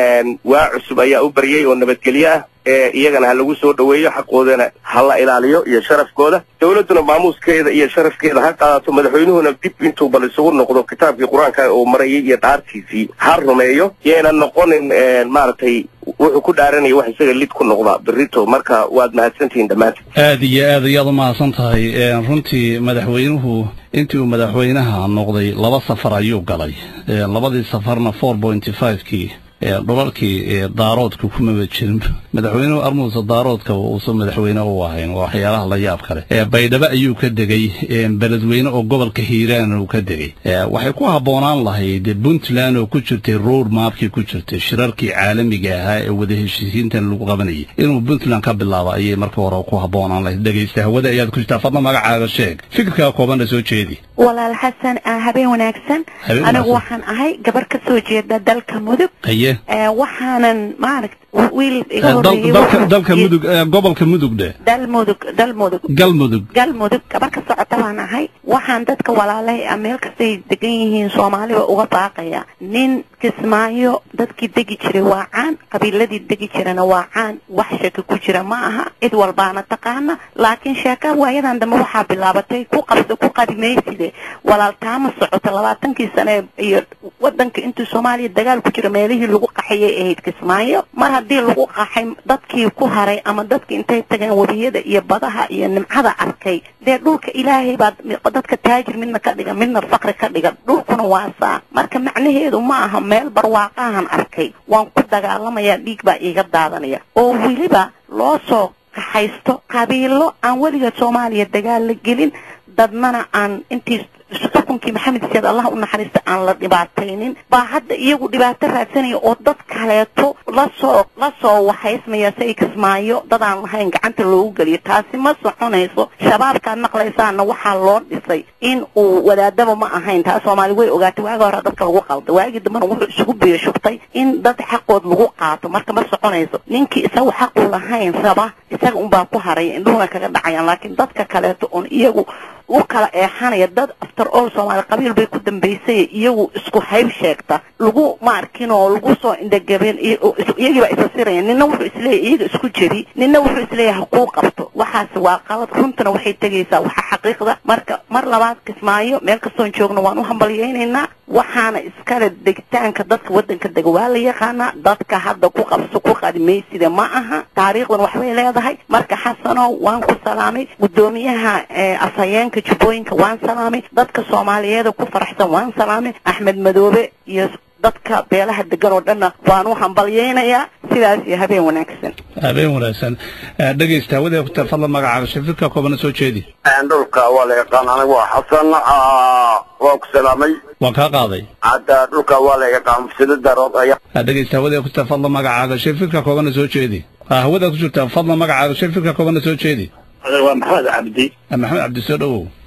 waa cusub ayaa u baryay oo nabadgelyo ah ee iyagana ha lagu soo dhoweeyo xaqoodana ha la ilaaliyo iyo sharafkooda dawladduna maamuuskeeda iyo sharafkeeda ha qaadato madaxweynuhuna dib intuu bal isugu noqdo kitaabkii qur-aanka uu marayay iyo dhaartiisii ha rumeeyo yayna noqonin maaragtay wuxuu ku dhaaranaya wax isaga lid ku noqda berito marka waad mahadsantihiin dhammaantiin aad iyo aad ayaad u mahadsan tahay runtii madaxweynuhu intii uu madaxweynaha noqday laba safar ayuu galay labadii safarna four pointy five-kii dhulalkii daaroodka kumaba jirin madaxweynuhu armuusa daaroodka uusan madaxweyne u ahayn waa waxyaalaha la yaab kale baydhabo ayuu ka degay beledweyne oo gobolka hiiraan uu ka degay waxay ku habboonaan lahayd puntland oo ku jirtay road maapkii ku jirtay shirarkii caalamiga ahaa ee wada heshiisiintan lagu qabanayay inuu puntland ka bilaabo ayay marka hore ku habboonaan lahayd dhegaysta hawada ayaad ku jirtaa fadla magacaaga sheeg fikirkaa koobanna soo jeedi walaal xasan habeen wanaagsan Habeen anigu wanaagsan. waxaan ahay gabar ka soo jeeda dalka mudug haye Ee, waxaanan maaragt wiil iga Eh, dal- horeeyey dalka wuxuu dalka yidhi- mudug eh, gobolka mudug dhe dal mudug dal mudug galmudug galmudug gabar ka socota baan ahay waxaan dadka walaalahay ah meel kastay degan yihiin soomaaliba uga baaqaya nin kismaayo dadkii degi jiray waa caan qabiiladii degi jirana waa caan wax sheeko ku jira ma aha cid walbaana taqaana laakiin sheeka waayadan dambe waxaa bilaabatay ku qabso ku qadimayside walaaltaama socota labaatankii sane iyo wadanka intuu soomaaliya dagaal ku jira meelihii lagu qaxayay ahayd kismaayo mar haddii lagu qaxay dadkii ku haray ama dadkii intay tageen webiyada iyo badaha iyo nimcada arkay dee dhulka ilaahay baa dadka taajir midna ka dhiga midna fakri ka dhiga dhulkuna waa saa marka macnaheedu ma aha meel barwaaqahan arkay waan ku dagaalamayaa dhiig baa iiga daadanaya oo weliba loo soo kaxaysto qabiilo aan weliga soomaaliya dagaal la gelin dadnana aan intii xukunkii maxamed siyaad allah u naxariista aan la dhibaataynin baa hadda iyagu dhibaato raadsanaya oo dad kaleeto lasoo lasoo waxaysmaya si ay kismaayo dad aan lahayn gacanta loogu geliyo taasi ma soconayso shabaabkaad maqlaysaana waxaa loo dhisay in uu wadaadaba ma ahayn taa soomaali way ogaatay waagi hore dadka lagu qalda waagii dambena wuxuu isugu biyo shubtay in dad xaqood lagu qaato marka ma soconayso ninkii isagu xaqu lahayn raba isaga unbaa ku haray indhuhuna kaga dhacayaan laakiin dadka kaleeto oon iyagu u kala eexanaya dad after all soomaali qabiil bay ku dambaysay iyagu isku hayb sheegta lagu ma arkin oo lagu soo indhagabeen iyagii baa isa siraya nina wuxuu isleeyahay iyaga isku jebi nina wuxuu isleeyahay hakuu qabto waxaas waa qalad runtana waxay tegaysaa waxa xaqiiqda marka mar labaad kismaayo meel kastoon joogno waan u hambalyaynaynaa waxaana iskale degitaanka dadka wadanka dega waa la yaqaanaa dadka hadda ku qabso ku qadimaysida ma aha taariikhdan waxbay leedahay marka xasanow waan ku salaamay gudoomiyaha ee afhayeenka jubbooyinka waan salaamay dadka soomaaliyeeda ku faraxsan waan salaamay axmed madoobe iyo dadka beelaha degan oo dhanna waan u hambalyaynayaa sidaas iyo habeen wanaagsan habeen wanaagsan Eh, dhegaysta hawada ku jirtaa fadla magacaaga sheeg fikirkaa koobanna soo jeedi dhulka waa la yaqaan anigu waa xasan ah, waa ku salaamay waan kaa qaaday hadda dhulka waa la yaqaan mufsida darood ayaa Ah, dhegaysta hawada ku jirtaa fadla magacaaga sheeg fikirkaa koobanna soo jeedi Ah, hawada ku jirtaa fadla magacaaga sheeg fikirkaa koobanna soo jeedi waa maxamed cabdi Ah, maxamed cabdi soo dhowow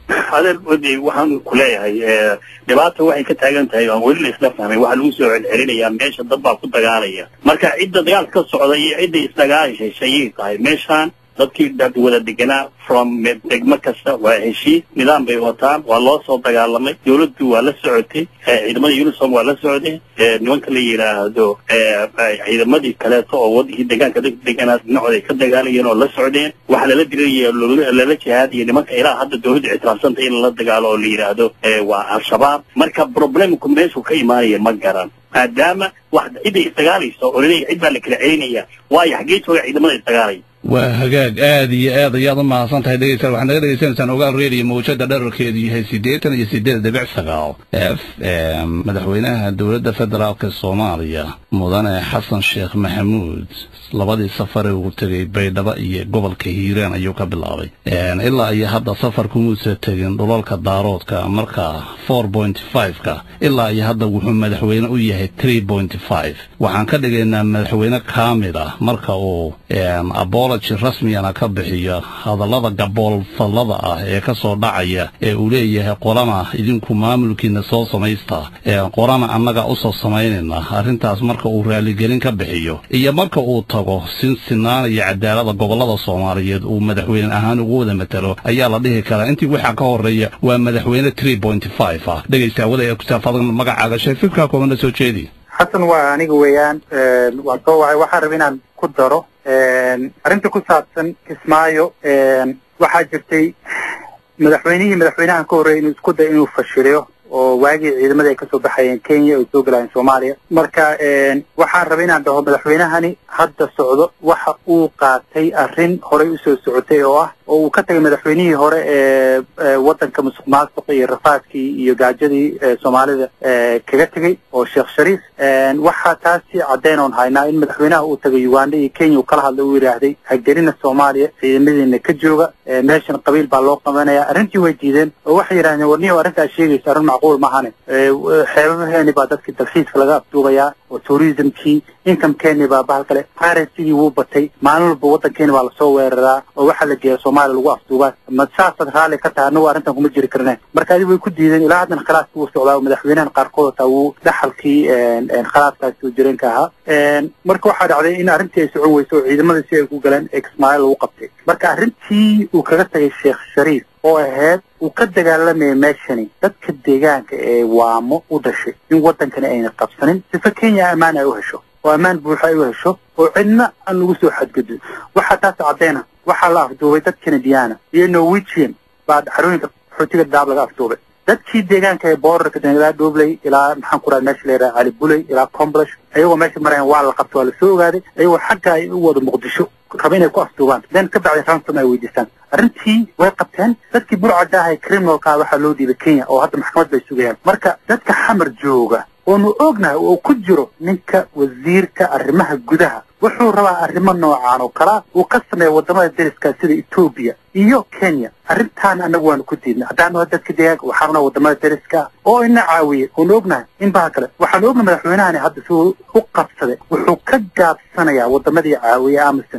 adeer wadi waxaan ku leeyahay dhibaata waxay ka taagan tahay aan weli la isla fahmay waxaa lagu soo celcelinayaa meesha dad baa ku dagaalaya marka cidda dagaal ka socda iyo cidda isdagaalishay ayay tahay meeshaan dadkii dad wada deganaa from degmo kasta waa heshiis nidaam bay wataan waa loo soo dagaalamay dawladdu waa la socotay ciidamada unisom waa la socday nimanka la yidhaahdo ciidamadii kaleeto oo wadankii deegaanka dadka deganaa dhinacooda ay ka dagaalayeen oo la socdeen waxa lala diraya lala jihaadaya nimanka ilaa hadda dawladdu ictiraafsanta in lala dagaalo oo la yidhaahdo waa al-shabaab marka problemku meeshuu ka imaanaya ma garan maadaama wax cidda isdagaalayso oo laleeyahay cid baa la kala celinaya waayo xaggee jooga ciidamada isdagaalaya waa hagaag aad iyo aad ayaad u mahadsan tahay dhegeystayaal waxaad naga dhegeysanaysaan ogaal radio mawjada dherarkeedu yahay siddeetan iyo siddeed dhibic sagaal f m madaxweynaha dowladda federaalka soomaaliya mudane xasan sheekh maxamuud labadii safare uu tegey baydhabo iyo gobolka hiiraan ayuu ka bilaabay ilaa iyo hadda safarkumuusa tegin dhulalka daaroodka marka four point five-ka ilaa iyo hadda wuxuu madaxweyne u yahay three point five waxaan ka dhigaynaa madaxweyne kaamil ah marka uu abology rasmiyana ka bixiyo hadallada gaboolfallada ah ee ka soo dhacaya ee uu leeyahay qorana idinku maamulkiina soo samaysta qorana annaga u soo samaynayna arrintaas marka uu raaligelin ka bixiyo iyo marka uu tago sin sinaan iyo cadaalada gobollada soomaaliyeed uu madaxweyne ahaan ugu wada matalo ayaa la dhihi karaa intii waxaa ka horeeya waa madaxweyne three point five ah dhegaysta wada ee kusaafada magacaaga sheefifkaa koobana soo jeedi xasan waa aniga weeyaan waan soo wacay waxaan raba inaan ku daro arrinta ku saabsan kismaayo waxaa jirtay madaxweynihii madaxweynahan ka horreeyay inuu isku day inuu fashiliyo oo waagii ciidamada ay kasoo baxayeen kenya ay soo galayeen soomaaliya marka waxaan rabay inaan dhaho madaxweynahani hadda socdo waxa uu qaatay arrin horey usoo socotay oo ah oo uu ka tagay madaxweynihii hore ee waddanka musuq maasuqa iyo rafaadkii iyo gaajadii soomaalida kaga tegey oo sheekh shariif waxaa taasi caddeyn oon haynaa in madaxweynaha uu tagay uganda iyo kenya uu kala hadlay uu yidhaahday hagelina soomaaliya ciidamadiina ka jooga meeshan qabiil baa loo qabanaya arrintii way diideen oo waxay yidhahdeen warniyo arrintaa sheegaysa arrin macquul mahane xeebaheeni baa dadkii dalxiiska laga afduubayaa oo tourismkii incomekeeni baa bahal kale currency-gii wuu batay maalin walba waddankeeni baa lasoo weeraraa oo waxaa la geeya soomaaliya lagu afduubaa ma saasaad raalli ka tahay annagu arrintan kuma jiri karneen marka adi way ku diideen ilaa haddana khilaaskii wuu socdaa oo madaxweynahan qaarkood hataa wuu dhaxalkii khilaaskaasi soo jireenka ahaa marka waxaa dhacday in arrintii ay socon weyso oo ciidamadii si ay ku galeen ee kismaayo lagu qabtay marka arrintii uu kaga tagay sheekh shariif oo ahayd uu ka dagaalamayay meeshani dadka deegaanka ee waamo u dhashay in waddankani ayna qabsanin sifa kenya ammaan ay u hesho oo ammaan buuxa ay u hesho oo cidna aan lagu soo xadgudbin waxaa taas caddeyna waxaa la afduubay dad canadiana iyo norwegian baa xarooyinka xootiga daab laga afduubay dadkii deegaanka ee borderka ilaa dhobley ilaa maxaan ku raha meesha la yidhaha cali buley ilaa comblish ayagoo meesha marayan waa la qabta waa lasoo ogaaday ayagoo xagga ay u wada muqdisho raba inay ku afduubaan then ka bacdi ransom ay weydiistaan arrintii way qabteen dadkii burcadda ahay criminalka waxaa loo dhiibay kenya oo hadda maxkamad bay sugayaan marka dadka xamar jooga oonu ognahay oo ku jiro ninka wasiirka arrimaha gudaha wuxuu rabaa arrimo noocaan oo kalaa uu ka sameeya wadamada dariska sida etoobiya iyo kenya arrintaan annagu waanu ku diidnay haddaan naho dadka deegaanka waxaana wadamada dariska oo ina caawiyey oonu ognahay in baha kale waxaanu ognahay madaxweynahani hadda siduu u qabsaday wuxuu ka gaabsanayaa wadamadii caawiyey amison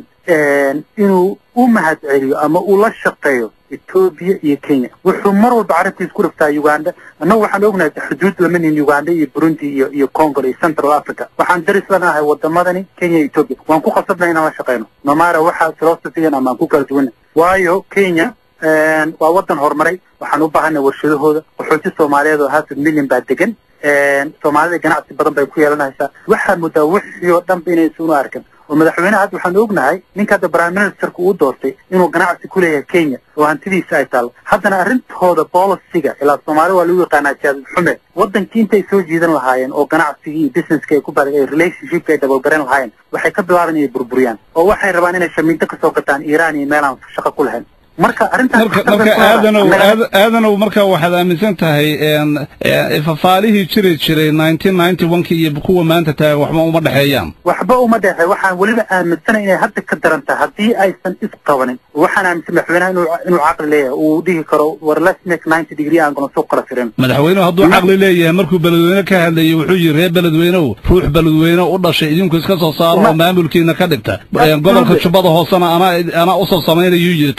inuu u mahad celiyo ama uu la shaqeeyo etoobiya iyo kenya wuxuu mar walba carabtiis ku dhaftaa uganda annagu waxaan ognahay xuduud lama nihin uganda iyo burundi iyo iyo congo iyo central africa waxaan daris lanahay wadamadani kenya iyo etoobiya waan ku qasabnay inaan la shaqeyno nomara waxaa philosophigan ama aan ku kala duwanay waayo kenya waa waddan horumaray waxaan u baahanay warshadahooda qaxooti soomaaliyeed oo half million baa degan soomaalida ganacsi badan bay ku yeelanaysaa waxaa muddaa wixii oo dhanba inaysan u arkan oo madaxweynaha hadda waxaan ognahay ninka hadda prime ministerka uu doortay inuu ganacsi ku leeyahay kenya oo hantidiisa ay taallo haddana arrintooda boliciga ilaa soomaali waa lagu yaqaanaa jaadid xume waddankii intay soo jiidan lahaayeen oo ganacsigii iyo businesska ay ku badag ay relationshipka ay dabalgaran lahaayeen waxay ka bilaaban inay burburiyaan oo waxay rabaan inay shamiinto kasoo gataan iiraan iyo meelaan shaqo ku lahayn marka arrintaas marka aadanow aadanow marka waxaad aaminsan tahay fafaalihii jiri jiray nineteen ninety one-kii iyo kuwa maanta tahay waxba uma dhexeeyaan waxba uma dhexe waxaan weliba aaminsanay inay hadda ka daran tahay haddii aysan isqabanin waxaan aaminsan madaxweynaha inuu inuu caqli leeyahay uu dhihi karo war let's make ninety degree aan gono soo kala firin madaxweynuhu hadduu caqli leeyahay markuu beledweyne ka hadlayay wuxuu yidhi reer beledweynew ruux beledweyne u dhashay idinku iska soo saaro oo maamulkiina ka dhigta gobolka jubbada hoosena anaa anaa usoo samaynayuu yidhi taasi ma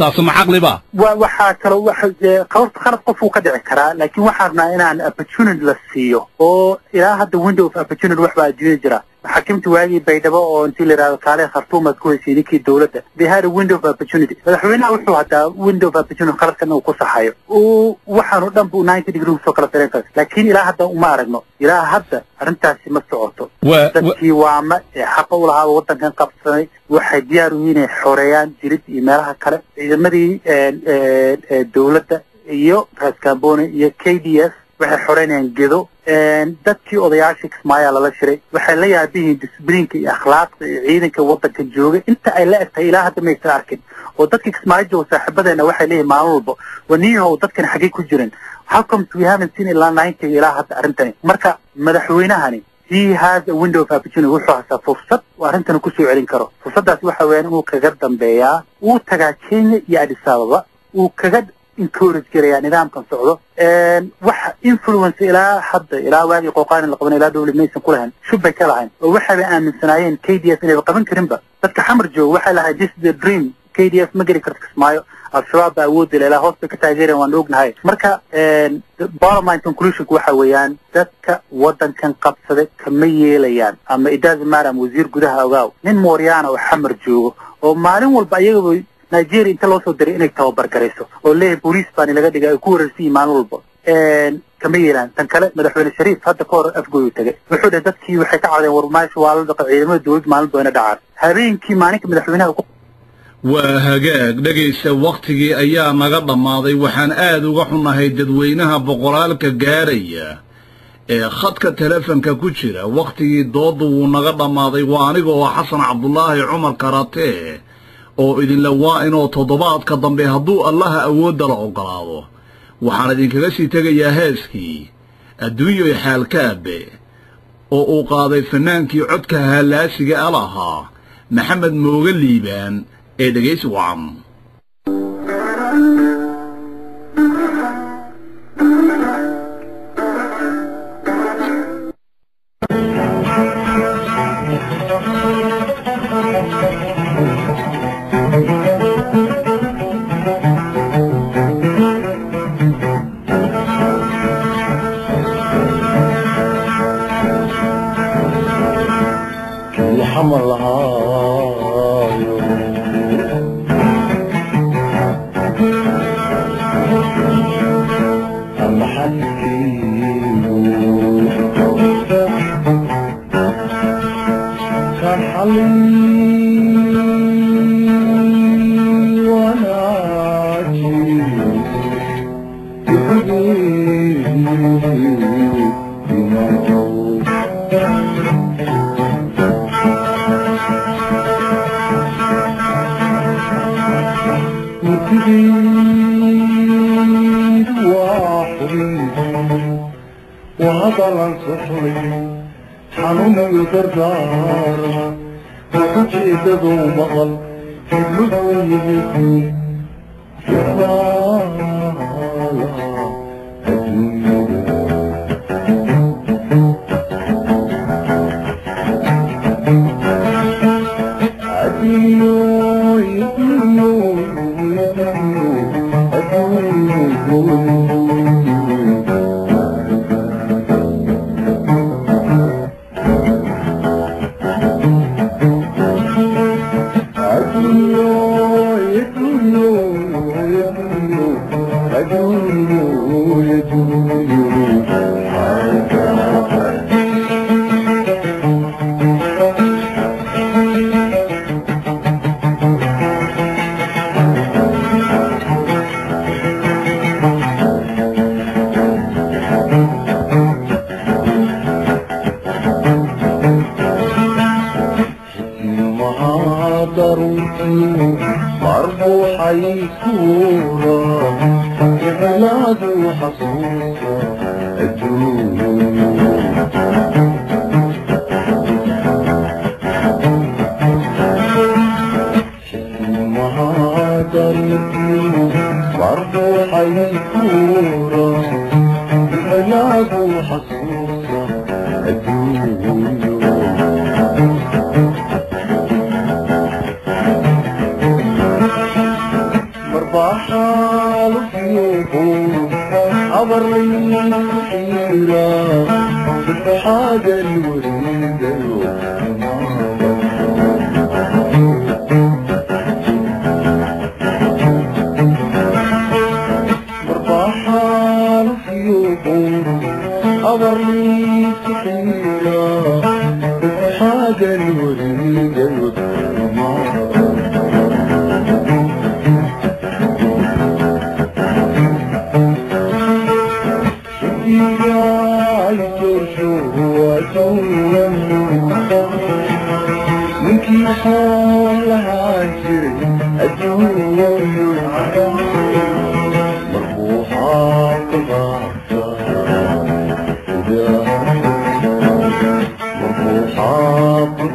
caqliba wa waxaa kaloo waxa dee qalad qalad qof uu ka dhici karaa laakiin waxaan rabnaa inaan opportunity la siiyo oo ilaa hadda window of opportunity wax baa adduunya jira xakimta waagii baydhabo oo intii la yidhahdo kaale khartuum aad ku heysay ninkii dowladda they had a window of opportunity madaxweynaha wuxuu hataa window of opportunity qaladkan uu ku saxayo uu waxaanu dhan buu ninety degree usoo kala sareen kara laakiin ilaa hadda uma aragno ilaa hadda arrintaasi ma socoto Waa- dadkii waama ee xaqa u lahaa waddankan qabsanay waxay diyaar u yihiin inay xoreeyaan jirid iyo meelaha kale ciidamadii een, een, ee dowladda iyo raas kamboni iyo k d s waxay xoreynayaan gedo een, dadkii odayaashii kismaayaa lala shiray waxay la yaabihiin disbliinka iyo akhlaaqda iyo ciidanka waddanka jooga inta ay la eg tahay ilaa hadda maysan arkin oo dadkii kismaayo jooga saaxiibadeena waxay leeyihin maalin walba waniyahow dadkan xaggay ku jirin how comes we haven't seen ilaa ninety ilaa hadda arrintani marka madaxweynahani he has a window of opportunity wuxuu hasaa fursad uu arrintan kusoo celin karo fursaddaasi waxa weeyaan inuu kaga dambeeyaa uu tagaa kenya iyo addis ababa uu kaga encourage garayaa nidaamkan socdo Een, waxa influence ilaa hadda ilaa waagii qooqaani la qaban ilaa dowlad maysan ku lahayn shub bay ka lahayn oo waxayba aaminsanaayeen k d s inayba qaban karinba dadka xamar jooga waxay lahayd this is the dream k d s ma geli karto kismaayo al-shabaab baa awoodi leh ilaa hoos bay ka taageereen waan ognahay marka een, bottom line conclusionku waxa weeyaan dadka waddankan qabsaday kama yeelayaan ama it doesn't matter ama wasiir gudaha ogaaw nin mooryaana oo xamar joogo oo maalin walba ayagaba nigeria inta loo soo diray inay tababar garayso oo leeyahay booliis baani laga dhigay ay ku wareersan yihiin maalin walba Een, kama yeelaan tan kale madaxweyne shariif hadda ka hor afgooyu tagay wuxuu dhahay dadkii waxay ka codeen war meesha waa la dhaqa ciidamada dowladda maalin bayna dhacaan habeenkii maalinka madaxweynaha ku waa hagaag dhegaysta wakhtigii ayaa naga dhammaaday waxaan aad uga xunahay dadweynaha boqolaalka gaaraya ee khadka telefonka ku jira wakhtigii doodda wuu naga dhammaaday waa aniga oo xasan cabdulaahi cumar karatee oo idinla waa inoo toddobaadka dambe hadduu allaha awoodda la oggolaado waxaan idinkaga sii tegayaa heeskii adduunyoy xaalkaabe oo uu qaaday fannaankii codka hallaasiga a lahaa maxamed mooga liibaan ee dhegaysi wacan الحمر لهايو أما حكيلو كان حلي وانا وتريد وحري وهضل صحري حنون يدردار وكجيد ذو مغل يبلغني ضرورتي مربوحة يكورا بلاد وحصوصة مربوحة يكورا بلاد وحصوصة مرباح lahaan jiray adduunyo marbuuxaa ka qaata marbuuxaa ka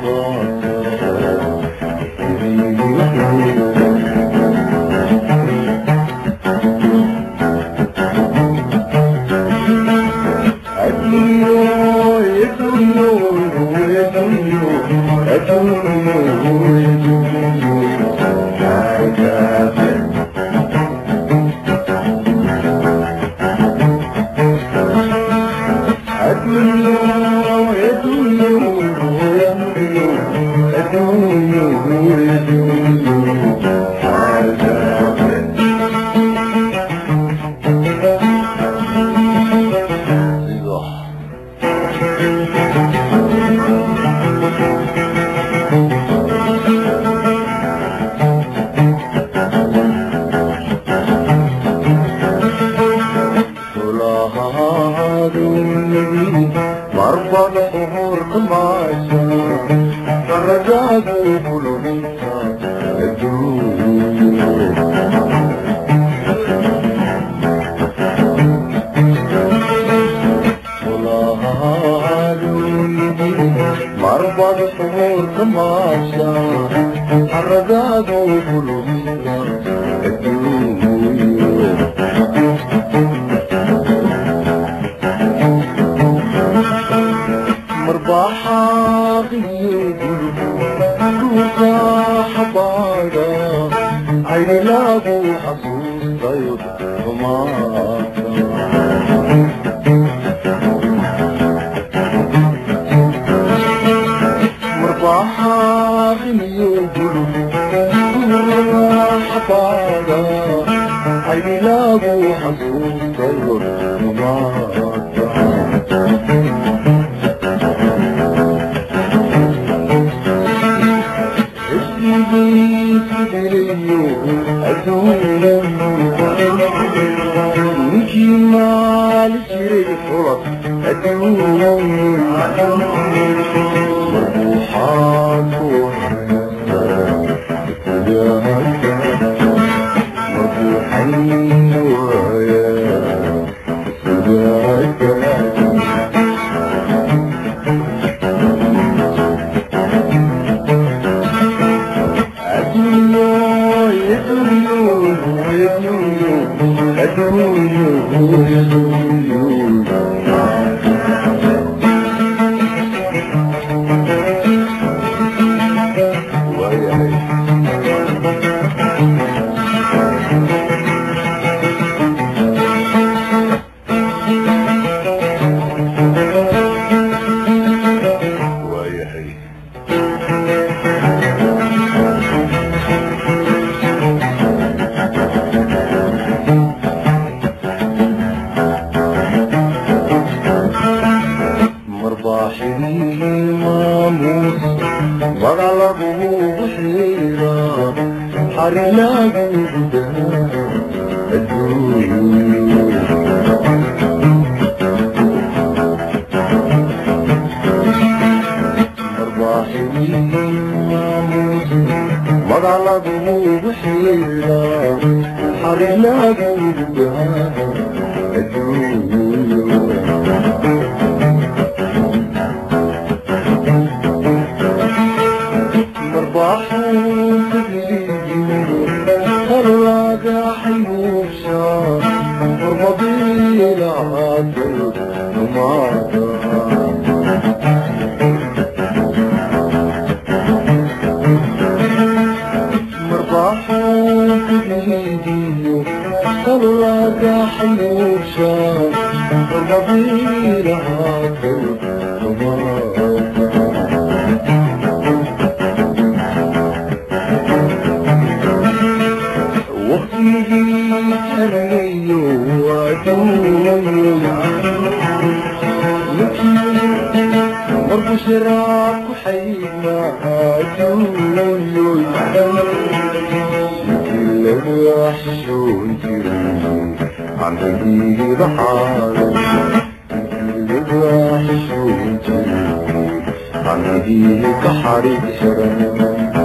anigiiga xariiran